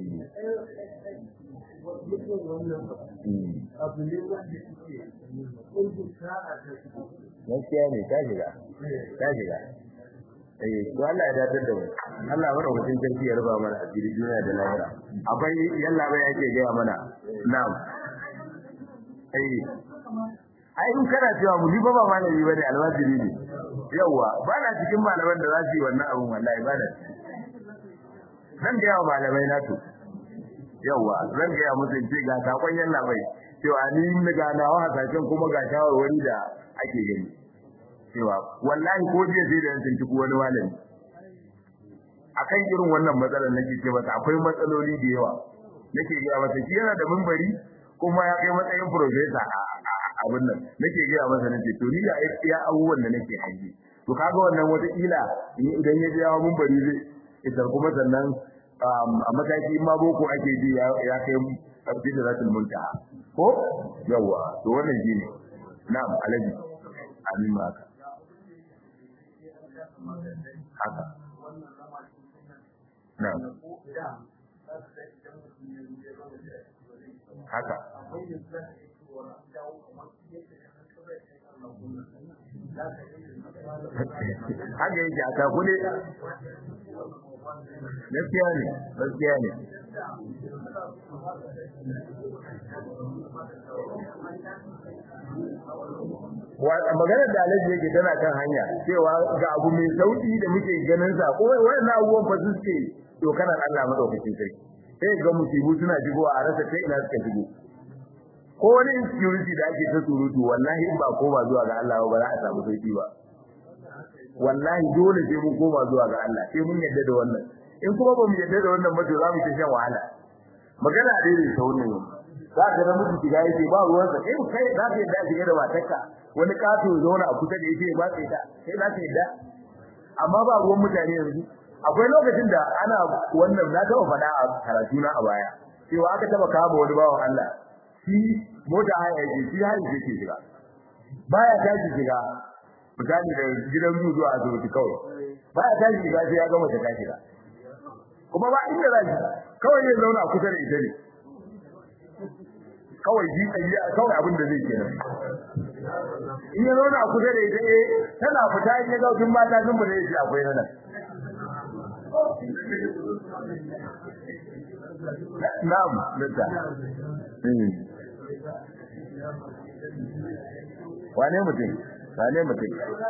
mutum wannan abu ne wanda suke ƙungin sa'a ta su gaskiya ne ta shiga ta shiga eh to Allah ya datar da mu Allah ya mutum sarki ya ruba mana asiri duniya da lahira akwai yalla bai yake ga mana na'am eh ai in kana cewa mu ni ba ba malami bane alwajiri ne yawa ba na cikin malaman da za su yi wannan abun wallahi ba na zan ga yawa malamai na to yawa zan ga musu ce ga sakon yalla bai cewa ni ga nawa hasashen kuma ga shawarwari da ake gani cewa wallahi ko jiya sai da yan tuntuku wani malami akan irin wannan matsalar nake ce masa akwai matsaloli da yawa nake ga masa shi yana da mimbari kuma ya kai matsayin professor a abin nan nake ga masa nace to ni ya iya abubuwan da nake hangi to kaga wannan wata kila idan ya biya mimbari zai idan kuma sannan a mataki ma boko ake ji ya kai abdillatul muntaha ko yawa to wannan shine na'am alaji amin maka haka na'am haka haka yake a takule gaskiya ne gaskiya ne maganar da alaji yake tana kan hanya cewa ga abu mai sauki da muke ganin sa ko wannan abubuwan fa suke dokanar Allah madaukakin sarki sai ga musibu suna jigowa a rasa ta ina suka jigo ko wani insecurity da ake ta surutu wallahi in ba koma zuwa ga Allah ba za a samu sauki ba wallahi dole sai mun koma zuwa ga Allah sai mun yadda da wannan in kuma ba mu yadda da wannan ba to za mu ta shan wahala magana dai ne ta wannan yau za ka ga mutum shiga yake ba ruwan sa kai kai za ka yadda shiga da matarka wani kato ya zauna a kusa da yake ba sai ta sai za ka yadda amma ba ruwan mutane yanzu akwai lokacin da ana wannan na taba faɗa a karatu na a baya cewa aka taba kama wani bawan Allah shi mota haya yake shi haya yake shiga baya tashi shiga misali da gidan zu zuwa asibiti kawai baya tashi shiga sai ya gama ta shiga kuma ba inda za shi kawai ya zauna a kusa da ita ne kawai ji kawai abin da zai kenan in ya zauna a kusa da ita eh tana fita in ya ga wajen mata sun bude shi akwai nan na'am dukka wane mutum wane mutum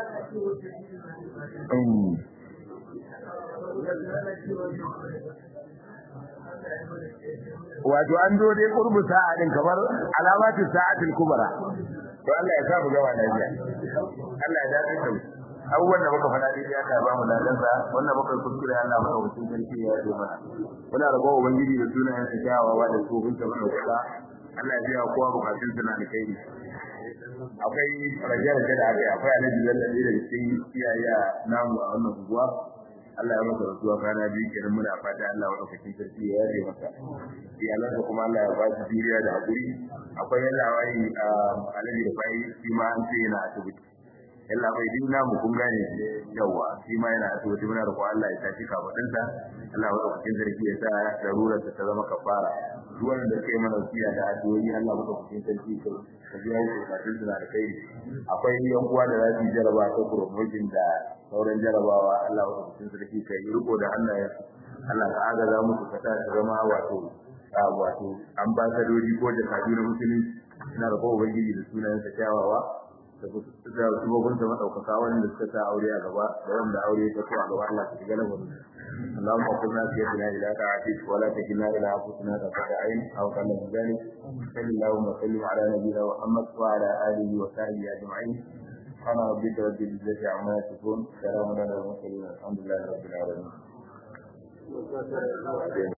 wato an zo dai kurbu sa'a din kamar alamatu sa'atul kubra to Allah ya sa mu gaba lafiya Allah ya dace da abubuwan da muka faɗa dai Allah ya ba mu ladansa wannan muka kuskure Allah maka hutun sarki ya yi mana muna rabo ubangiji da sunayen sa kyawawa da tsofin sa mana kusa Allah ya biya kowa bukatun sa na alkhairi akwai rage-rage da aka yi akwai alaji lallabe da cikin iyaye namu a wannan unguwa Allah ya masa rasuwa kana biyu kenan muna fata Allah wa ɗaukakin sarki ya yaje masa iyalansa kuma Allah ya ba su juriya da hakuri akwai yalla wai alaji da bai shi ma an ce yana asibiti yalla bai din namu kun gane yawa shi ma yana asibiti muna roƙon Allah ya tashi kafadinsa Allah wa ɗaukakin sarki ya sa darurar ta zama kafara duk wanda kai mana wasiya da addu'o'i Allah wa ɗaukakin sarki ka biya su bukatun su na da kai akwai yan uwa da za su jaraba ta promotion da sauran jarabawa Allah wa cikin sarki kai riko da hannayen Allah ka agaza musu ka sa su zama wato wato ambasadoji ko jakadu na musulunci ina da kowa ubangiji da sunayen sa kyawawa da da subobin sa madaukaka wanda suka sa aure a gaba da wanda aure ta ko a gaba Allah ka shiga lamarin اللهم قلنا في يدنا إلى طاعتك ولا تكلنا إلى أنفسنا طرفة عين أو قل من ذلك صل اللهم وسلم على نبينا محمد وعلى آله وصحبه أجمعين سبحان ربك رب العزة عما يصفون سلام على المرسلين الحمد لله رب العالمين